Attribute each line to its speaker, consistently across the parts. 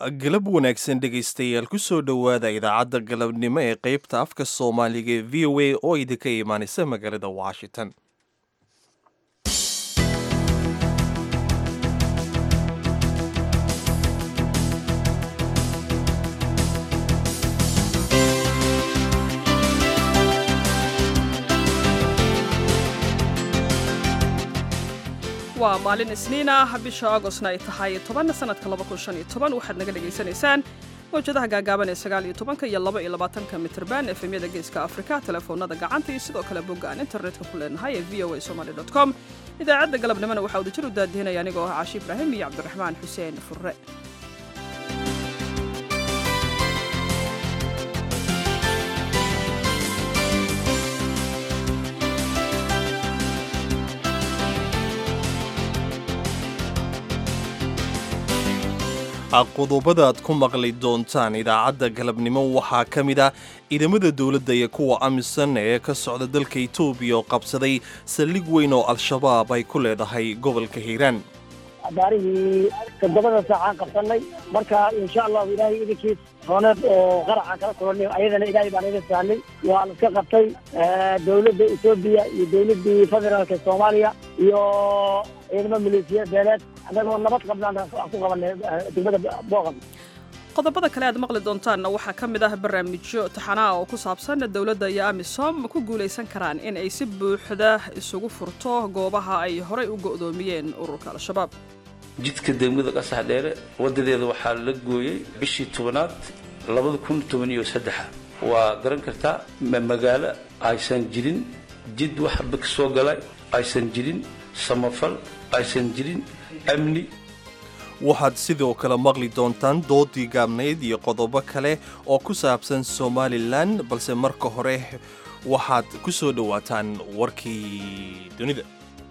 Speaker 1: galab wanaagsan dhegaystayaal ku soo dhowaada idaacadda galabnimo ee qaybta afka soomaaliga ee v o a oo idinka imaanaysa magaalada washington
Speaker 2: waa maalin isniin ah bisha agostna ay tahay toban sanadka waxaad naga dhegaysanaysaan mawjadaha gaagaaban ee sagaal iyo tobanka iyo laba iyo labaatanka mitrban efemyada geeska afrika telefoonada gacanta iyo sidoo kale bogga aan internetka ku leenahay ee v o a somaly com idaacadda galabnimona waxaa wadajir u daadihinaya anigoo ah caashi ibraahim iyo cabdiraxmaan xuseen furre
Speaker 1: qodobada aad ku maqli doontaan idaacadda galabnimo waxaa ka mid ah ciidamada dowladda iyo kuwa amisan ee ka socda dalka etoobiya oo qabsaday saldhig weyn oo al-shabaab ay ku leedahay gobolka hiiraan
Speaker 3: abaarihii toddobada saacaan qabsanay marka insha allahu ilaahay idinkiis hooneed oo qaracaan kala kulanay ayadana ilaahay baan iga sahnay waa la iska qabtay dowladda etoobiya iyo dowladdii federaalka soomaaliya iyo ciidamo maleesiya beeleed annagoo nabad qabnaan aan ku qabanay degmada booqan
Speaker 2: qodobada kale aad maqli doontaanna waxaa ka mid ah barnaamijyo taxanaa oo ku saabsan dowladda iyo amisom ku guulaysan karaan in ay si buuxda isugu furto goobaha ay horay u go'doomiyeen ururka al-shabaab
Speaker 4: jidka degmada qasax dheere wadadeeda waxaa la gooyey bishii tobanaad labada kun toban iyo saddexa waa garan kartaa magaalo aysan jirin jid waxba ka soo galay aysan jirin samafal aysan jirin amni
Speaker 1: waxaad sidoo kale maqli doontaan doodii gaabnayd iyo qodobo kale oo ku saabsan somalilan balse marka hore waxaad ku soo dhowaataan warkii dunida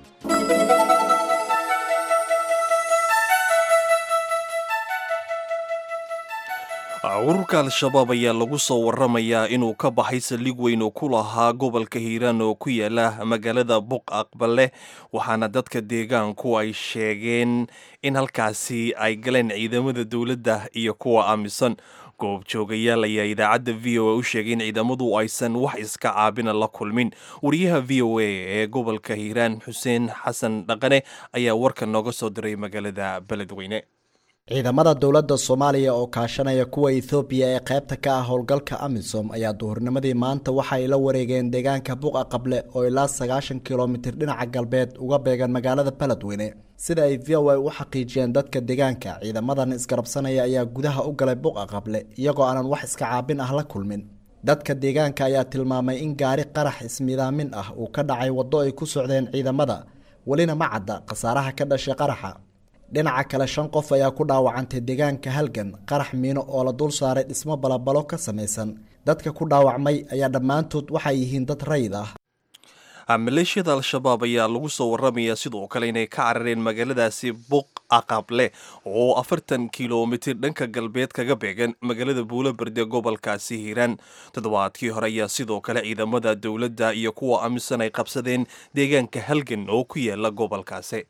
Speaker 1: ururka al-shabaab ayaa lagu soo waramayaa inuu ka baxay saldhig weyn oo ku lahaa gobolka hiiraan oo ku yaala magaalada buq aqbale waxaana dadka deegaanku ay sheegeen in halkaasi ay galeen ciidamada dowladda iyo kuwa amisan goobjoogayaal ayaa idaacadda v o a u sheegay in ciidamadu aysan wax iska caabina la kulmin wariyaha v o a ee gobolka hiiraan xuseen xasan dhaqane ayaa warka nooga soo diray magaalada beledweyne
Speaker 5: ciidamada dowladda soomaaliya oo kaashanaya kuwa ethoobiya ee qaybta ka ah howlgalka amisom ayaa duhurnimadii maanta waxa ay la wareegeen deegaanka buqa qable oo ilaa sagaashan kilomitir dhinaca galbeed uga beegan magaalada beledweyne sida ay v o a u xaqiijiyeen dadka deegaanka ciidamadan isgarabsanaya ayaa gudaha u galay buqa qable iyagoo aanan wax iska caabin ah la kulmin dadka deegaanka ayaa tilmaamay in gaari qarax ismidaamin ah uu ka dhacay waddo ay ku socdeen ciidamada welina ma cadda khasaaraha ka dhashay qaraxa dhinaca kale shan qof ayaa ku dhaawacantay deegaanka halgan qarax miino oo la dul saaray dhismo balabalo ka samaysan dadka ku dhaawacmay ayaa dhammaantood waxay yihiin dad rayid ah
Speaker 1: maleeshiyada al-shabaab ayaa lagu soo waramayaa sidoo kale inay ka carareen magaaladaasi buq aqable oo afartan kilomitir dhanka galbeed kaga beegan magaalada buulaberde gobolkaasi hiiraan toddobaadkii hore ayaa sidoo kale ciidamada dowladda iyo kuwa amisan ay qabsadeen deegaanka halgan oo ku yaala gobolkaasi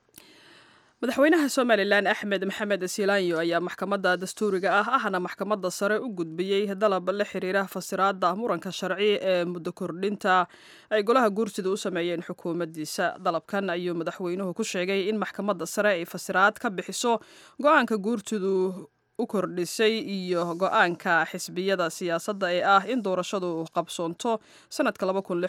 Speaker 2: madaxweynaha somalilan axmed maxamed silaanyo ayaa maxkamadda dastuuriga ah ahna maxkamadda sare u gudbiyey dalab la xiriira fasiraada muranka sharci ee muddo kordhinta ay golaha guurtida u sameeyeen xukuumaddiisa dalabkan ayuu madaxweynuhu ku sheegay in maxkamadda sare ay fasiraad ka bixiso go-aanka guurtidu u kordhisay iyo go-aanka xisbiyada siyaasadda ee ah in doorashadu qabsoonto sanadka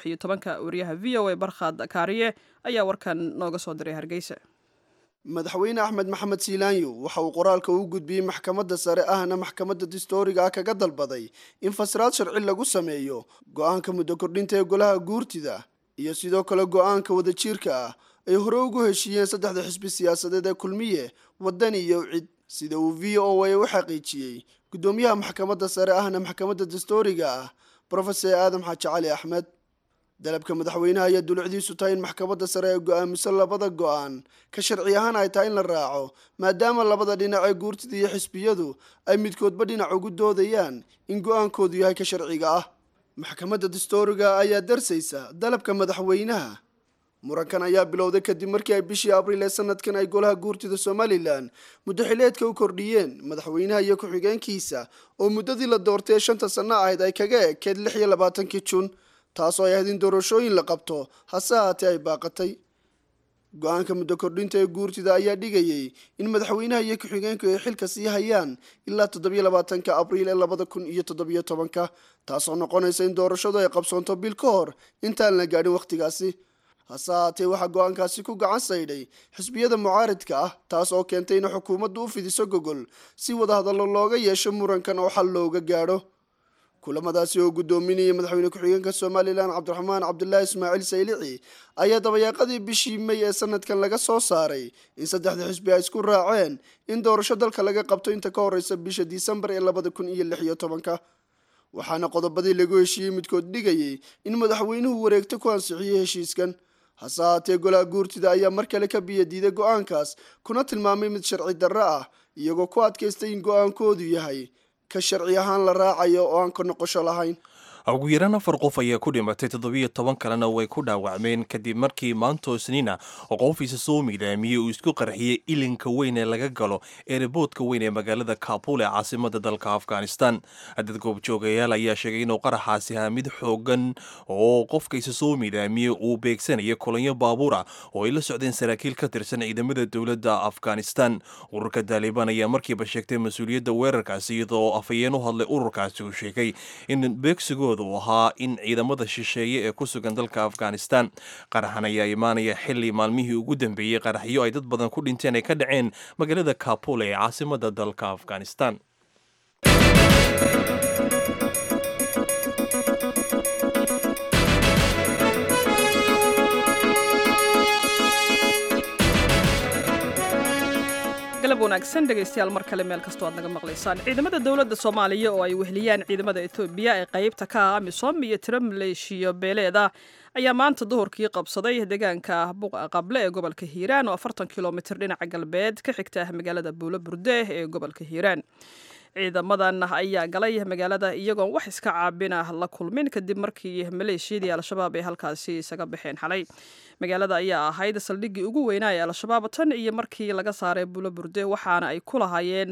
Speaker 2: waryaha v o a barkhad kaariye ayaa warkan nooga soo diray hargeysa
Speaker 6: madaxweyne axmed maxamed siilaanyo waxa uu qoraalka u gudbiyey maxkamadda sare ahna maxkamadda distooriga ah kaga dalbaday in fasiraad sharci lagu sameeyo go-aanka muddo kordhinta ee golaha guurtida iyo sidoo kale go-aanka wadajiirka ah ay hore ugu heshiiyeen saddexda xisbi siyaasadeed ee kulmiye wadani iyo cid sida uu v o a u xaqiijiyey guddoomiyaha maxkamadda sare ahna maxkamadda dastooriga ah brofesor aadam xaaji cali axmed dalabka madaxweynaha ayaa dulucdiisu tahay in maxkamadda sare ay go-aamiso labada go-aan ka sharci ahaan ay tahay in la raaco maadaama labada dhinac ee guurtida iyo xisbiyadu ay midkoodba dhinac ugu doodayaan in go-aankoodu yahay ka sharciga ah maxkamadda dastooriga ayaa darsaysa dalabka madaxweynaha murankan ayaa bilowday kadib markii ay bishii abriil ee sanadkan ay golaha guurtida somalilan muddaxileedka u kordhiyeen madaxweynaha iyo ku-xigeenkiisa oo muddadii la doortay ee shanta sanno ahayd ay kaga ekeed lix iyo labaatankii jun taasoo ay ahayd in doorashooyin la qabto hase haatee ay baaqatay go-aanka muddo kordhinta ee guurtida ayaa dhigayay in madaxweynaha iyo ku-xigeenku ay xilka sii hayaan ilaa toddobiyo labaatanka abriil ee labada kun iyo toddobiyo tobanka taasoo noqonaysa in doorashadu ay qabsoonto bil ka hor intaan la gaadhin wakhtigaasi hase haatee waxaa go-aankaasi ku gacan saydhay xisbiyada mucaaridka ah taas oo keentay in xukuumaddu u fidiso gogol si wadahadallo looga yeesho murankan oo xal looga gaadho kulamadaasi oo guddoominayay madaxweyne ku-xigeenka somalilan cabdiraxmaan cabdulaahi ismaaciil saylici ayaa dabayaaqadii bishii may ee sanadkan laga soo saaray in saddexda xisbi ay isku raaceen in doorasho dalka laga qabto inta ka horeysa bisha disembar ee labada kun iyo lix iyo tobanka waxaana qodobadii lagu heshiiyey midkood dhigayay in madaxweynuhu wareegto ku ansixiyey heshiiskan hase haatee golaha guurtida ayaa mar kale ka biyadiiday go-aankaas kuna tilmaamay mid sharci darro ah iyagoo ku adkaystay in go-aankoodu yahay ka sharci ahaan la raacayo oo aan ka noqosho lahayn
Speaker 1: ugu yaraan afar qof ayaa ku dhimatay toddobiyo toban kalena way ku dhaawacmeen kadib markii maantoo isniina qof isa soo miidaamiyey uu isku qarxiyey ilinka weyn ee laga galo eeriboodka weyn ee magaalada kabul ee caasimada dalka afghanistan dad goobjoogayaal ayaa sheegay inuu qaraxaasi ahaa mid xoogan oo qofka isa soo miidaamiyey uu beegsanaya kolonyo baabuura oo ay la socdeen saraakiil ka tirsan ciidamada dowladda afghanistan ururka taalibaan ayaa markiiba sheegtay mas-uuliyadda weerarkaasi iyadoo afhayeen u hadlay ururkaasi uu sheegay in beegsigooda uu ahaa in ciidamada shisheeye ee ku sugan dalka afghanistan qaraxan ayaa imaanaya xili maalmihii ugu dambeeyey qaraxyo ay dad badan ku dhinteen ay ka dhaceen magaalada kabul ee caasimada dalka afghanistan
Speaker 2: galab wanaagsan dhegaystayaal mar kale meel kastoo aad naga maqlaysaan ciidamada dowladda soomaaliya oo ay wehliyaan ciidamada etoobiya ee qaybta ka ah amisom iyo tiro maleeshiyo beeleeda ayaa maanta duhurkii qabsaday deegaanka buqa qable ee gobolka hiiraan oo afartan kilomitir dhinaca galbeed ka xigta magaalada buulo burde ee gobolka hiiraan ciidamadan ayaa galay magaalada iyagoon wax iska caabina la kulmin kadib markii maleeshiyadii al-shabaab ay halkaasi isaga baxeen xalay magaalada ayaa ahayd saldhiggii ugu weynaa ee al-shabaab tan iyo markii laga saaray buulo burde waxaana ay ku lahaayeen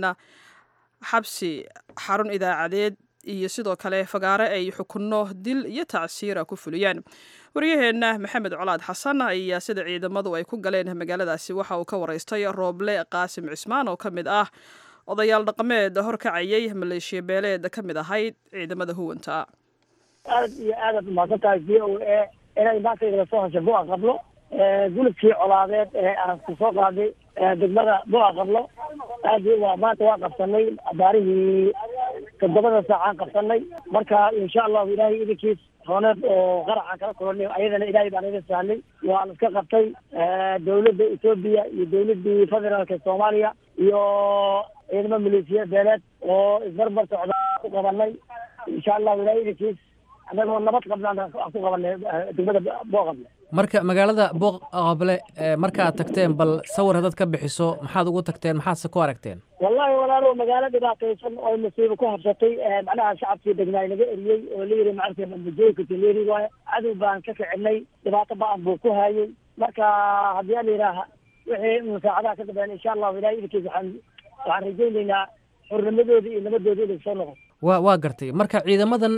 Speaker 2: xabsi xarun idaacadeed iyo sidoo kale fagaare ay xukunno dil iyo tacsiira ku fuliyaan waryaheenna maxamed colaad xasan ayaa sida ciidamadu ay ku galeen magaaladaasi waxa uu ka waraystay rooble qaasim cismaan oo ka mid ah odayaal dhaqameed horkacayay maleeshiya beeleed ka mid ahayd ciidamada huwanta
Speaker 3: aad iyo aadaad umahadsan tahay v o a inay maanta igala soo hashay bu'a qablo gulubkii colaadeed ee aan ku soo qaaday degmada bu'a qablo aad waa maanta waa qabsanay abaarihii toddobada saacaan qabsanay marka insha allahu ilaahay idinkiis rooneed oo qaraxaan kala kulanay ayadana ilaahay baan iga sahlay waa la iska qabtay dawladda etoobiya iyo dawladdii federaalka soomaaliya iyo ciidamo maleesiya beeleed oo isbarbar socda ku qabanay insha allahu ilaahay idinkiis annagoo nabad qabnaan aan ku qabanay degmada booqable
Speaker 7: marka magaalada booqable markaad tagteen bal sawir haddaad ka bixiso maxaad ugu tagteen maxaadse ku aragteen
Speaker 3: wallahi walaalo magaalo dhibaataysan oo masiibo ku habsatay macnaha shacabkii degnaa naga eriyey oo la yiri maaragtay mujooyinka tileri waaye cadow baan ka kicinay dhibaato ba-an buu ku hayay marka haddii la yidhaaha wixii musaacadaha ka dambeyn insha allahu ilahay idinkiis waxaan waxaan rajaynaynaa xurnimadooda iyo nabadooda inay soo noqoto
Speaker 7: wa waa gartay marka ciidamadan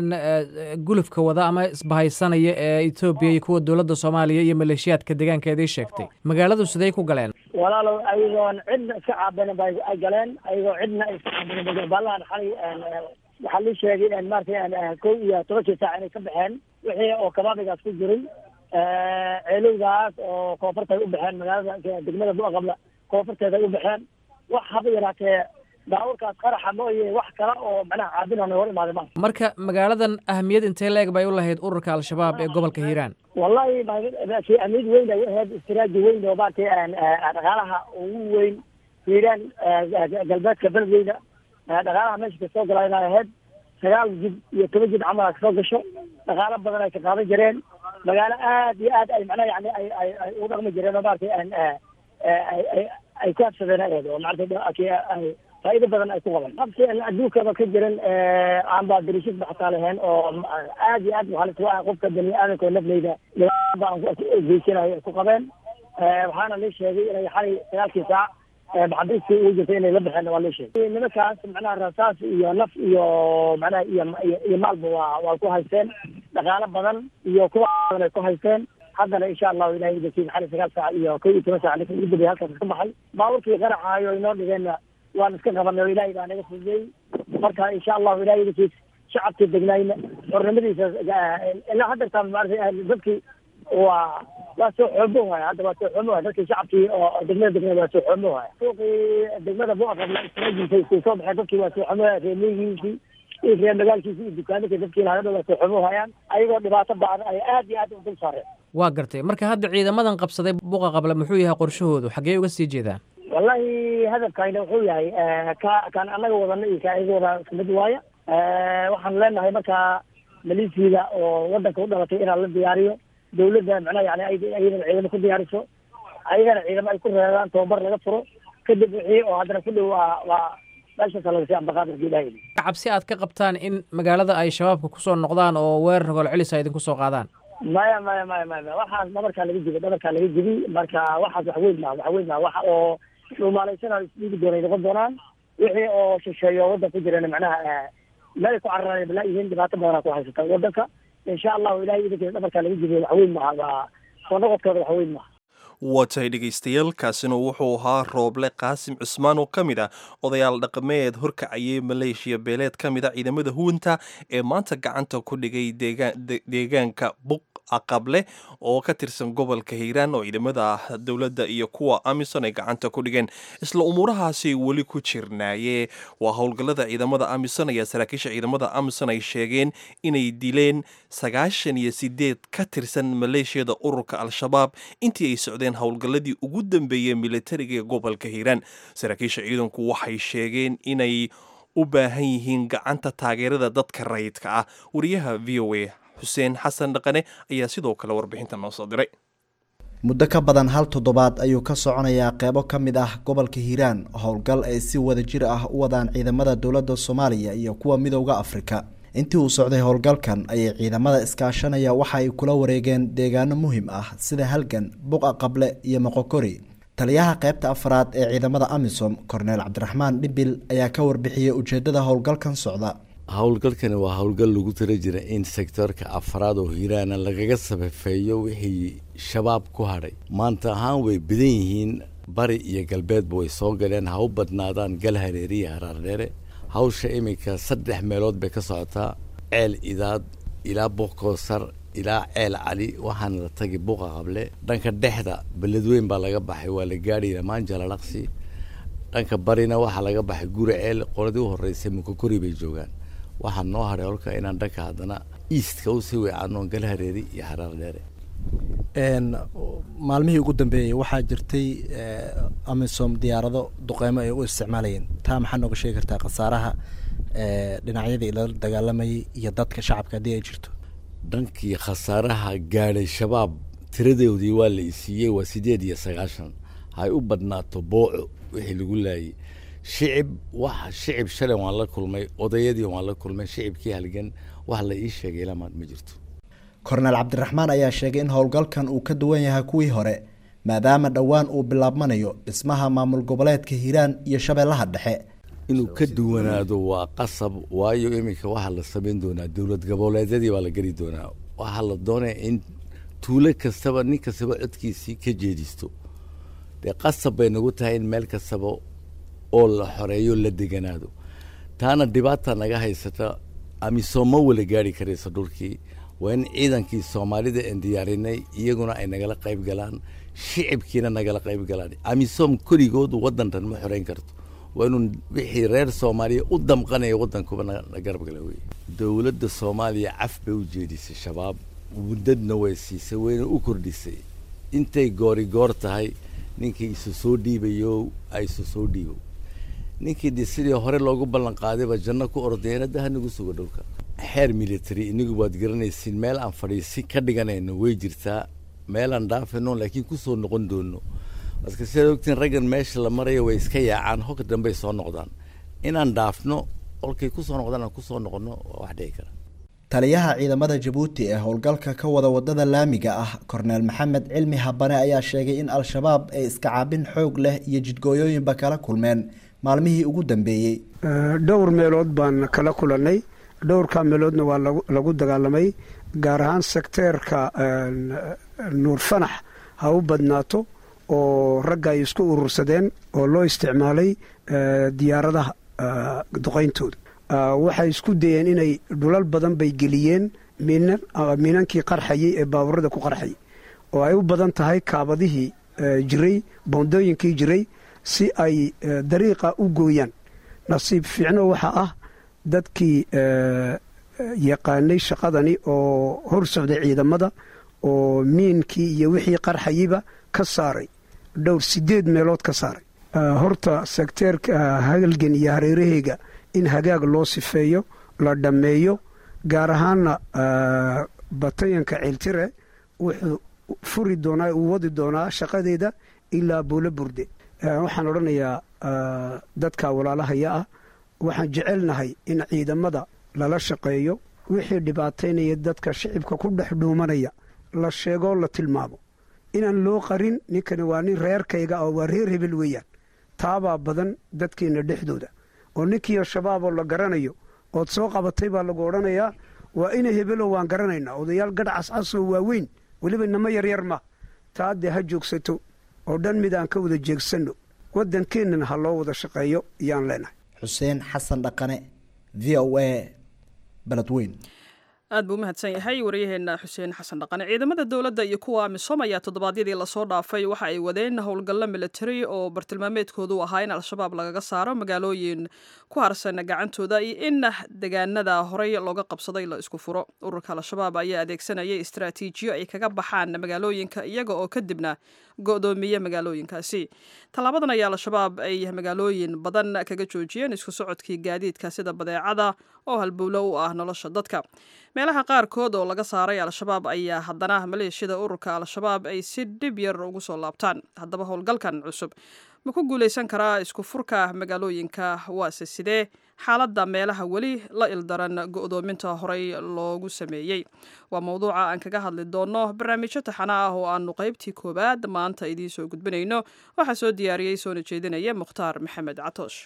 Speaker 7: gulufka wada ama isbahaysanaya ee etoobiya iyo kuwa dowladda soomaaliya iyo maleeshiyaadka deegaankeedii sheegtay magaaladu sidey ku galeen
Speaker 3: walaalow ayagoon cidna iska caabinin ba ay galeen ayagoo cidna iska caabinin baalahan xalay waxaa lii sheegay maratay kow iyo tobankii saac inay ka baxeen wixii oo kabaabigaas ku jiray ceelowgaas oo koonfurta ay u baxeen magaalada degmada buaqabla koonfurteeda ay u baxeen wax haba yaraatee daawurkaas qaraxa mooye wax kale oo macnaha caabinana hor imaaday ma
Speaker 7: marka magaaladan ahamiyad intee la-eg bay u lahayd ururka al-shabaab ee gobolka hiiraan
Speaker 3: wallahi ahmiyad weyn ay ahayd istiraaji weyn oo maaragtay dhaqaalaha ugu weyn hiiraan galbeedka beledweyna dhaqaalaha meesha kasoo galaa inay ahayd sagaal jid iyo toban jid camal a kasoo gasho dhaqaalo badan ay ka qaadan jireen magaalo aad iyo aad ay macnaha yani ay ay ay ugu dhaqmi jireen oo maaragtay ay ku habsadeen ahayd oo maaragtay faa'iido badan ay ku qaban qabsi aan adduunkaba ka jiran aan baa dirishid baxtaa lahayn oo aad iyo aad halis u ah qofka bani aadamka oo nafleyda dhibaataba aan geysanayo ay ku qabeen waxaana la sheegay inay xalay sagaalkii saac maxabiistii ugu jirtay inay la baxeen waa la sheegay nimankaas macnaha rasaas iyo naf iyo macnaha iyo iyo maalba waa waa ku haysteen dhaqaalo badan iyo kuwa badan ay ku haysteen haddana insha allahu ilahay idinkiisa xalay sagaal saac iyo kow iyo toban saac ninka ugu dambeeyay halkaas ka baxay baaburkii qaracaayo inoo dhigeenna waan iska qabanay oo ilaahay baa naga fududeeyey marka insha allahu ilahay idinkiisa shacabkii degnayna xornimadiisa ilaa haddeertaa maarata dadkii waa waa soo xoomo waaya hadda waa soo xoomo waaya dadkii shacabkii oo degmada degmada waa soo xoomo waaya suuqii degmada buaqabla ismajisay isku soo baxeen dadkii waa soo xoomo waaya reemiyigiisii iyo reer magaalkiisii iyo dukaamikii dadkii lahadha waa soo xoomo waayaan ayagoo dhibaato baadan ay aad iyo aad u dul saareen
Speaker 7: waa gartay marka hadda ciidamadan qabsaday buqa qable muxuu yahay qorshahoodu xaggee uga sii jeedaan
Speaker 3: wallahi hadafkayna wuxuu yahay ka kaan annaga wadana iyo ka ayaga wada isku mid waaya waxaan leenahay markaa maliisiida oo wadanka u dhalatay inaan la diyaariyo dawladda macnaha yani ayadana ciidamo ku diyaariso ayagana ciidamo ay ku reebaan tababar laga furo kadib wixii oo haddana ku dhow waa waa meeshaasa laga sii ambaqaadarka ilahay
Speaker 7: cabsi aad ka qabtaan in magaalada ay shabaabka kusoo noqdaan oo weerar gol celis ay idinku soo qaadaan
Speaker 3: maya maya maya maya maya waxaas dhabarkaa laga jibi dhabarkaa laga jibi marka waxaas wax weyn maha wax weyn maha waxa oo dhuumaalaysanaa isdhiigi doonay noqon doonaan wixii oo shisheeyo waddan ku jirana macnaha meel ay ku cararaan balaa yihiin dhibaato badanaa ku haysata waddanka insha allahu ilahay idinkeeda dhabarkaa laga jibiyo wax weyn maha waa soo noqodkooda wax weyn maha
Speaker 1: waa tahay dhegaystayaal kaasina wuxuu ahaa rooble qaasim cusmaan oo ka mid ah odayaal dhaqameed horkacayay maleeshiya beeleed ka mid a ciidamada huwanta ee maanta gacanta ku dhigay deegaanka buq aqable oo ka tirsan gobolka hiiraan oo ciidamada dowladda iyo kuwa amison ay gacanta ku dhigeen isla umuurahaasi weli ku jirnaaye waa howlgallada ciidamada amison ayaa saraakiisha ciidamada amison ay sheegeen inay dileen sagaashan iyo sideed ka tirsan maleeshiyada ururka al-shabaab intii ay socdeen howlgalladii ugu dambeeyey militariga ee gobolka hiiraan saraakiisha ciidanku waxay sheegeen inay u baahan yihiin gacanta taageerada dadka rayidka ah wariyaha v o a xuseen xasan dhaqane ayaa sidoo kale warbixinta noo soo diray
Speaker 5: muddo ka badan hal toddobaad ayuu ka soconayaa qeybo ka mid ah gobolka hiiraan howlgal ay si wada jir ah u wadaan ciidamada dowladda soomaaliya iyo kuwa midowda afrika intii uu socday howlgalkan ayay ciidamada iskaashanaya waxa ay kula wareegeen deegaano muhiim ah sida halgan buqa qable iyo moqokori taliyaha qeybta afraad ee ciidamada amisom korneel cabdiraxmaan dhibil ayaa ka warbixiyey ujeedada howlgalkan socda
Speaker 8: howlgalkani waa howlgal lagu tala jira in sektoorka afraad oo hiiraana lagaga sabafeeyo wixii shabaab ku hadhay maanta ahaan way badan yihiin bari iyo galbeedba way soo galeen ha u badnaadaan gal hareeri iyo haraardheere hawsha iminka saddex meelood bay ka socotaa ceel idaad ilaa buuqkoosar ilaa ceel cali waxaana la tagi buuqa qable dhanka dhexda beledweyn baa laga baxay waa la gaadhay lamaan jalalaqsi dhanka barina waxaa laga baxay guri ceel qoladii u horeysay mukakori bay joogaan waxaa noo haray holka inaan dhanka haddana eastka usii weecanoon gal hareeri iyo haraar dheere
Speaker 5: maalmihii ugu dambeeyey waxaa jirtay amisom diyaarado duqeymo ay u isticmaalayeen taa maxaa nooga sheegi kartaa khasaaraha dhinacyadii lala dagaalamayay iyo dadka shacabka haddii ay jirto
Speaker 8: dhankii khasaaraha gaadhay shabaab tiradoodii waa la isiiyey waa sideed iyo sagaashan hay u badnaato booco wixii lagu laayay shicib wax shicib shalay waan la kulmay odayadii waan la kulmay shicibkii halgan wax la ii sheegay lamaad ma jirto
Speaker 5: korneel cabdiraxmaan ayaa sheegay in howlgalkan uu ka duwan yahay kuwii hore maadaama dhowaan uu bilaabmanayo dhismaha maamul goboleedka hiiraan iyo shabeellaha dhexe
Speaker 8: inuu ka duwanaado waa qasab waayo iminka waxaa la samayn doonaa dowlad goboleedyadii baa la geli doonaa waxaa la doonaya in tuulo kastaba nin kastaba codkiisii ka jeedisto dee qasab bay nagu tahay in meel kastaba oo la xoreeyo la deganaado taana dhibaata naga haysata amisom ma wala gaari karaysa dhulkii waa in ciidankii soomaalida aan diyaarinay iyaguna ay nagala qayb galaan shicibkiina nagala qayb galaan amisom koligoodu waddantan ma xoreyn karto waa inuu wixii reer soomaaliya u damqanaya waddankuba na garab gala wey dowladda soomaaliya caf bay u jeedisay shabaab muddadna way siisay wayna u kordhisay intay goori goor tahay ninkii isu soo dhiibayo ay isu soo dhiibo ninkii de sidii hore loogu ballan qaadayba janno ku ordayeen hadda hanagu sugo dhulka xeer military inigu waad garanaysiin meel aan fadhiisi ka dhiganayno way jirtaa meel aan dhaafayno laakiin kusoo noqon doono marka sidaad ogtiin raggan meesha la marayo way iska yaacaan hogka dambey soo noqdaan inaan dhaafno olkay kusoo noqdaan aan kusoo noqono waa wax dhici kara
Speaker 5: taliyaha ciidamada jabuuti ee howlgalka ka wada wadada laamiga ah korneel maxamed cilmi habane ayaa sheegay in al-shabaab ay iska caabin xoog leh iyo jidgooyooyinba kala kulmeen maalmihii ugu dambeeyey
Speaker 9: dhowr meelood baan kala kulannay dhowrka meeloodna waa lagu dagaalamay gaar ahaan sekteerka nuur fanax ha u badnaato oo ragga ay isku urursadeen oo loo isticmaalay diyaaradaha duqayntooda waxay isku dayeen inay dhulal badan bay geliyeen miinankii qarxayay ee baaburada ku qarxayay oo ay u badan tahay kaabadihii jiray boondooyinkii jiray si ay dariiqa u gooyaan nasiib fiicno waxaa ah dadkii yaqaanay shaqadani oo hor socday ciidamada oo miinkii iyo wixii qarxayayba ka saaray dhowr sideed meelood ka saaray horta sekteerka hagalgan iyo hareeraheyga in hagaag loo sifeeyo la dhammeeyo gaar ahaanna batayanka ciltire wuxuu furi doonaa uu wadi doonaa shaqadeeda ilaa buulo burde waxaan odhanayaa dadka walaalahaya ah waxaan jecelnahay in ciidamada lala shaqeeyo wixii dhibaataynaya dadka shicibka ku dhex dhuumanaya la sheegoo la tilmaamo inaan loo qarin ninkani waa nin reerkayga oo waa reer hebel weeyaan taabaa badan dadkeenna dhexdooda oo ninkii al-shabaab oo la garanayo ood soo qabatay baa lagu odhanayaa waa ina hebelo waan garanaynaa odayaal gadh cascasoo waaweyn weliba inamo yaryar ma taa dee ha joogsato oo dhan mid aan ka wada jeegsanno waddankeennana ha loo wada shaqeeyo iyaan leenahay
Speaker 5: xuseen xasan dhaqane v o a beledweyn
Speaker 2: aad buu umahadsan yahay waryaheena xuseen xasan dhaqane ciidamada dowladda iyo kuwa amisom ayaa toddobaadyadii lasoo dhaafay waxa ay wadeen howlgallo military oo bartilmaameedkoodu ahaa in al-shabaab lagaga saaro magaalooyin ku harsan gacantooda iyo in degaanada horey looga qabsaday la isku furo ururka al-shabaab ayaa adeegsanayay istraatiijiyo ay kaga baxaan magaalooyinka iyaga oo kadibna go-doomiya magaalooyinkaasi tallaabadan ayaa al-shabaab ay magaalooyin badan kaga joojiyeen isku socodkii gaadiidka sida badeecada oo halbowlo u ah nolosha dadka meelaha qaarkood oo laga saaray al-shabaab ayaa haddana maleeshiyada ururka al-shabaab ay si dhib yar ugu soo laabtaan haddaba howlgalkan cusub ma ku guulaysan karaa isku furka magaalooyinka waase sidee xaaladda meelaha weli la ildaran go-doominta horey loogu sameeyey waa mowduuca aan kaga hadli doonno barnaamijyo taxana ah oo aanu qaybtii koowaad maanta idiin soo gudbinayno waxaa soo diyaariyey soona jeedinaya mukhtaar maxamed catoosh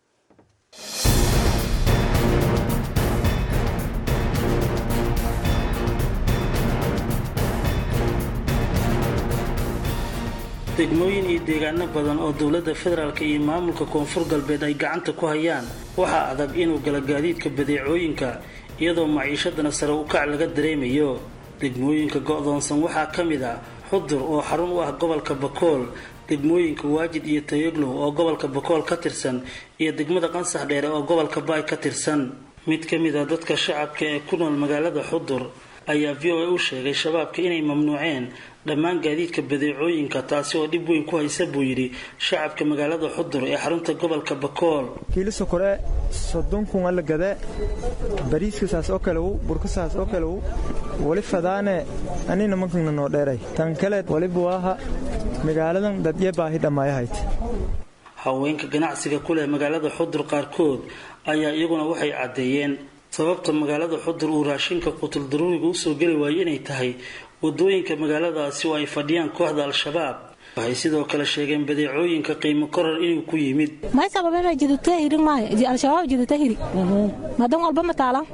Speaker 10: degmooyin iyo deegaano badan oo dowladda federaalk iyo maamulka koonfur galbeed ay gacanta ku hayaan waxaa adag inuu gala gaadiidka badeecooyinka iyadoo maciishadana sare u kac laga dareemayo degmooyinka go'doonsan waxaa ka mid ah xudur oo xarun u ah gobolka bakool degmooyinka waajid iyo tayoglow oo gobolka bakool ka tirsan iyo degmada qansax dheere oo gobolka baay ka tirsan mid ka mid a dadka shacabka ee ku nool magaalada xudur ayaa v o a u sheegay shabaabka inay mamnuuceen dhammaan gaadiidka badeecooyinka taasi oo dhib weyn ku haysa buu yidhi shacabka magaalada xudur ee xarunta gobolka bakool
Speaker 11: kiiliso kore soddon kun alla gade bariiskasaas oo kalew burkasaas oo kalew wali fadaane anina mankana noo dheeray tan kale waliba waaha magaaladan dadye baahi dhammaayahayt
Speaker 10: haweenka ganacsiga ku leh magaalada xudur qaarkood ayaa iyaguna waxay caddeeyeen sababta magaalada xudur uu raashinka qutul daruuriga usoo geli waayo inay tahay wadooyinka magaaladaasi oo ay fadhiyaan kooxda al-shabaab waxay sidoo kale sheegeen badeecooyinka qiimo korar inuu ku yimid
Speaker 12: may sababema jidute hirin maayo al-shabaab jidute hiri madan walba mataalan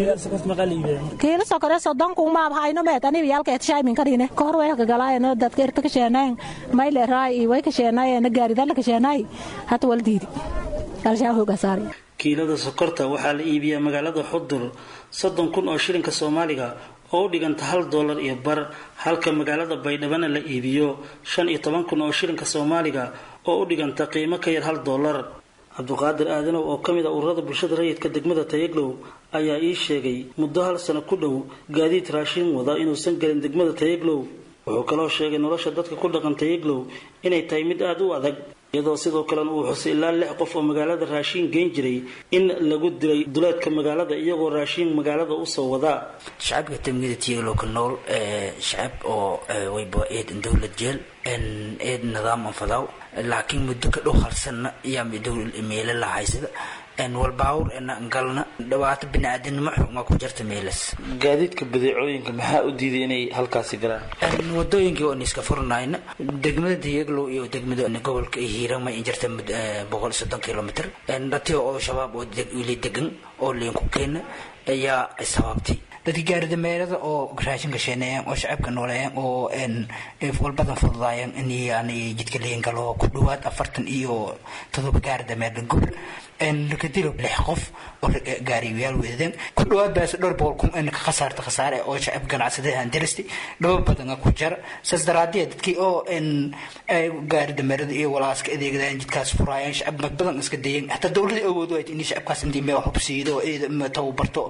Speaker 12: kiila sokore sodon kun maab hayno meet aniba yaalkeet shaymin karine kahor way kagalaayano dadka irta kasheenayn mayle raay way kasheenaayena gaaridala kasheenaay hata wal diidi al-shabaab hoogasaari
Speaker 10: kiilada sokorta waxaa la iibiyaa magaalada xudur soddon kun oo shilinka soomaaliga oo u dhiganta hal doolar iyo bar halka magaalada baydhabana la iibiyo shan iyo toban kun oo shilinka soomaaliga oo u dhiganta qiimo ka yar hal doolar cabduqaadir aadanow oo ka mid a ururada bulshada rayidka degmada tayaglow ayaa ii sheegay muddo hal sano ku dhow gaadiid raashin wada inuusan gelin degmada tayaglow wuxuu kaloo sheegay nolosha dadka ku dhaqan tayaglow inay tahay mid aada u adag iyadoo sidoo kalena uu xusay ilaa lix qof oo magaalada raashiin geen jiray in lagu dilay duleedka magaalada iyagoo raashiin magaalada usoo wadaa
Speaker 13: shacabka tamgida tiyaglow ka nool shacab oo wayba eed dowlad jeel eed nidaam anfadaw laakiin muddo ka dhow halsanna ayaa meelo la haysada walbaawur galna dhibaato biniaadanimo xuma ku jirta meelas
Speaker 10: gaadiidka badeecooyinka maxaa u diiday inay halkaasi galaan
Speaker 13: wadooyinkii oon iska furnayna degmada diyaglow iyo degmada gobolka hiiraan ma jirta boqol soddon kilomitr dhatiyo oo shabaab oo wili degan oo liinku keena ayaa sababtay dadka gaaridameerada oo raashinka sheeneeyaan oo shacabka nooleeyaan oo walbadan fududaayaan in jidka liin galo ku dhawaad afartan iyo todoba gaaridameerda gobol lakadilo lix qof oo gaariyayaal weedadeen ku dhawaad baas dhowr boqol kun in ka khasaarta khasaare oo shacab ganacsada aan diristay dhaba badan ku jara saas daraadee dadkii oo gaaridameerada iyo walaaska adeegdaan jidkaas furaayaan shacab mag badan iska dayeen hataa dowladda awood waayt in shacabkaas intii meel hubsiido tababarto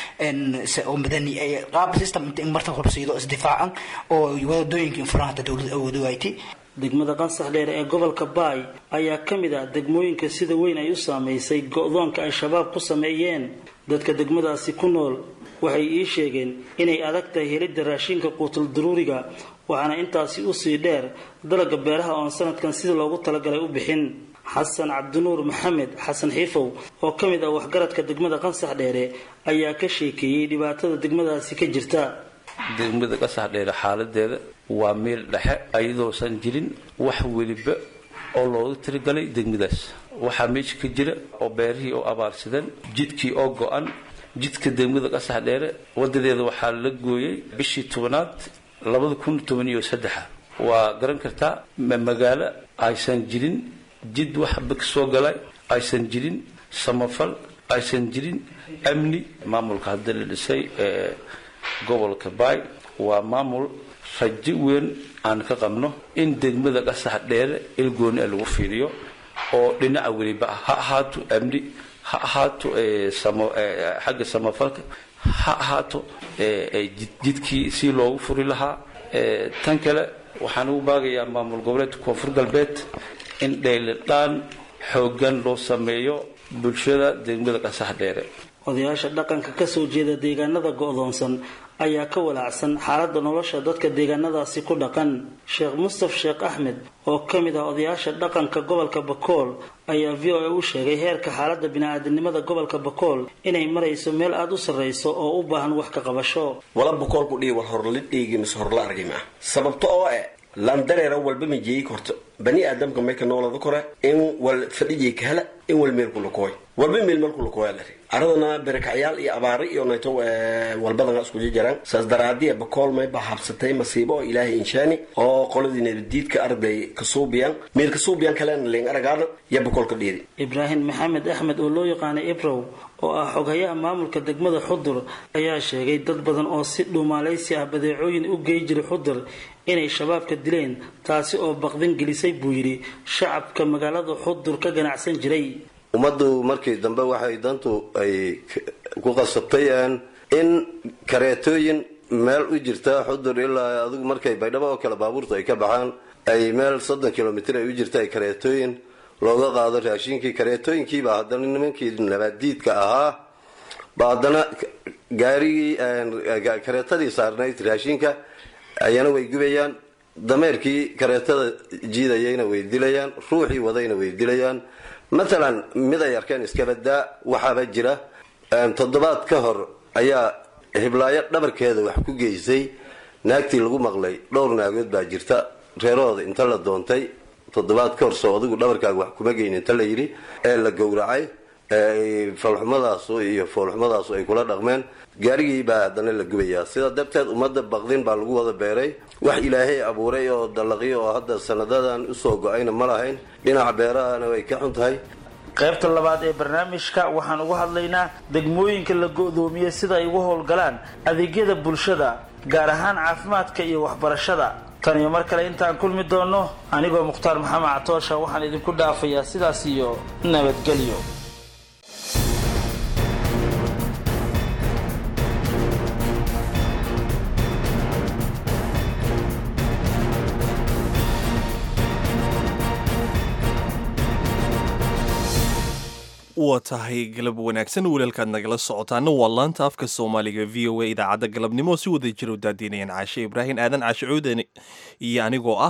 Speaker 13: oo madani qaab system inta marta hubsiido isdifaacan oo wadooyinka infuraan hataa dowladda awood waaytay
Speaker 10: degmada qansax dheer ee gobolka baay ayaa ka mid ah degmooyinka sida weyn ay u saameysay go-doonka ay shabaab ku sameeyeen dadka degmadaasi ku nool waxay ii sheegeen inay adag tahay helidda raashinka quutul daruuriga waxaana intaasi usii dheer dalaga beeraha oon sanadkan sida loogu talagalay u bixin xasan cabdinuur maxamed xasan xiifow oo ka mid ah waxgaradka degmada qansax dheere ayaa ka sheekeeyey dhibaatada degmadaasi ka jirta
Speaker 4: degmada qasax dheere xaaladeeda waa meel dhexe ayadoosan jirin wax weliba oo loogu tirigalay degmadaas waxaa meesha ka jira oo beerihii oo abaarsadeen jidkii oo go-an jidka degmada qasax dheere wadadeeda waxaa la gooyey bishii tobanaad labada kun toban iyo saddexa waa garan kartaa magaalo aysan jirin jid waxba kasoo galay aysan jirin samafal aysan jirin amni maamulka hadda la dhisay ee gobolka baay waa maamul rajo weyn aan ka qabno in degmada qasax dheere ilgooni a lagu fiiriyo oo dhinaca weliba ah ha ahaato amni ha ahaato xagga samafalka ha ahaato jidkii si loogu furi lahaa tan kale waxaan ugu baagayaa maamul goboleedka koonfur galbeed in dheylidhaan xooggan loo sameeyo bulshada degmada qasax dheere
Speaker 10: odayaasha dhaqanka kasoo jeeda deegaanada go-doonsan ayaa ka walaacsan xaaladda nolosha dadka deegaanadaasi ku dhaqan sheekh mustaf sheekh axmed oo ka mid ah odayaasha dhaqanka gobolka bakool ayaa v o a u sheegay heerka xaaladda bini-aadamnimada gobolka bakool inay marayso meel aada u sarreyso oo u baahan wax ka qabasho
Speaker 14: wala bakoolku dhii war horla dhiigi mise horla argay maa sababto oo eh landareera walba ma jeeyi korto bani aadamka mayka noolada kore in wal fadhijay ka hela in wal meel kulakooy walba meel meel kulakooya lari aradana berekacyaal iyo abaari iyo nayto walbadana isku jiraan saas daraadiya bakool mayba habsatay masiibo oo ilaahay inshaani oo qoladii nabadiidka arday kasuubiyaan meel kasuubiyaan kalena leen aragaana ya bakool ka dhiidi
Speaker 10: ibraahim maxamed axmed oo loo yaqaanay ibrow oo ah xoghayaha maamulka degmada xudur ayaa sheegay dad badan oo si dhuumaalaysi ah badeecooyin u gey jiray xudur inay shabaabka dileen taasi oo baqdin gelisay buu yidhi shacabka magaalada xudur ka ganacsan jiray
Speaker 15: ummaddu markii dambe waxay dantu ay ku qasabtay in kareetooyin meel u jirta xudur ilaa adigu markay baydhabo oo kale baabuurtu ay ka baxaan ay meel soddon kilomitr ay u jirta ay kareetooyin looga qaado raashinkii kareetooyinkiiba haddana nimankii nabaadiidka ahaa ba haddana gaarigii kareetadii saarnayd raashinka ayana way gubayaan dameerkii kareetada jiidayayna way dilayaan ruuxii wadayna way dilayaan matalan mid ay arkeen iskabadaa waxaaba jira toddobaad ka hor ayaa hiblaayo dhabarkeeda wax ku geysay naagtii lagu maqlay dhowr naagood baa jirta reerahooda inta la doontay toddobaad ka hor soo adigu dhabarkaaga wax kuma geyn inta la yidhi ee la gowracay falxumadaasu iyo foolxumadaasu ay kula dhaqmeen gaarigii baa haddana la gubayaa sidaa darteed ummadda baqdin baa lagu wada beeray wax ilaahay abuuray oo dallaqyo oo hadda sanadadan usoo go-ayna ma lahayn dhinaca beerahana way ka xun tahay
Speaker 10: qaybta labaad ee barnaamijka waxaan uga hadlaynaa degmooyinka la go-doomiyey sida ay uga howlgalaan adeegyada bulshada gaar ahaan caafimaadka iyo waxbarashada tan iyo mar kale intaan kulmi doono anigoo mukhtaar maxamed catoosha waxaan idinku dhaafayaa sidaas iyo nabadgelyo
Speaker 1: waa tahay galab wanaagsan walaalkaad nagala socotaana waa laanta afka soomaaliga v o a idaacadda galabnimo si wada jira u daadiinayaan caashe ibraahim aadan caashe cuudan iyo anigoo ah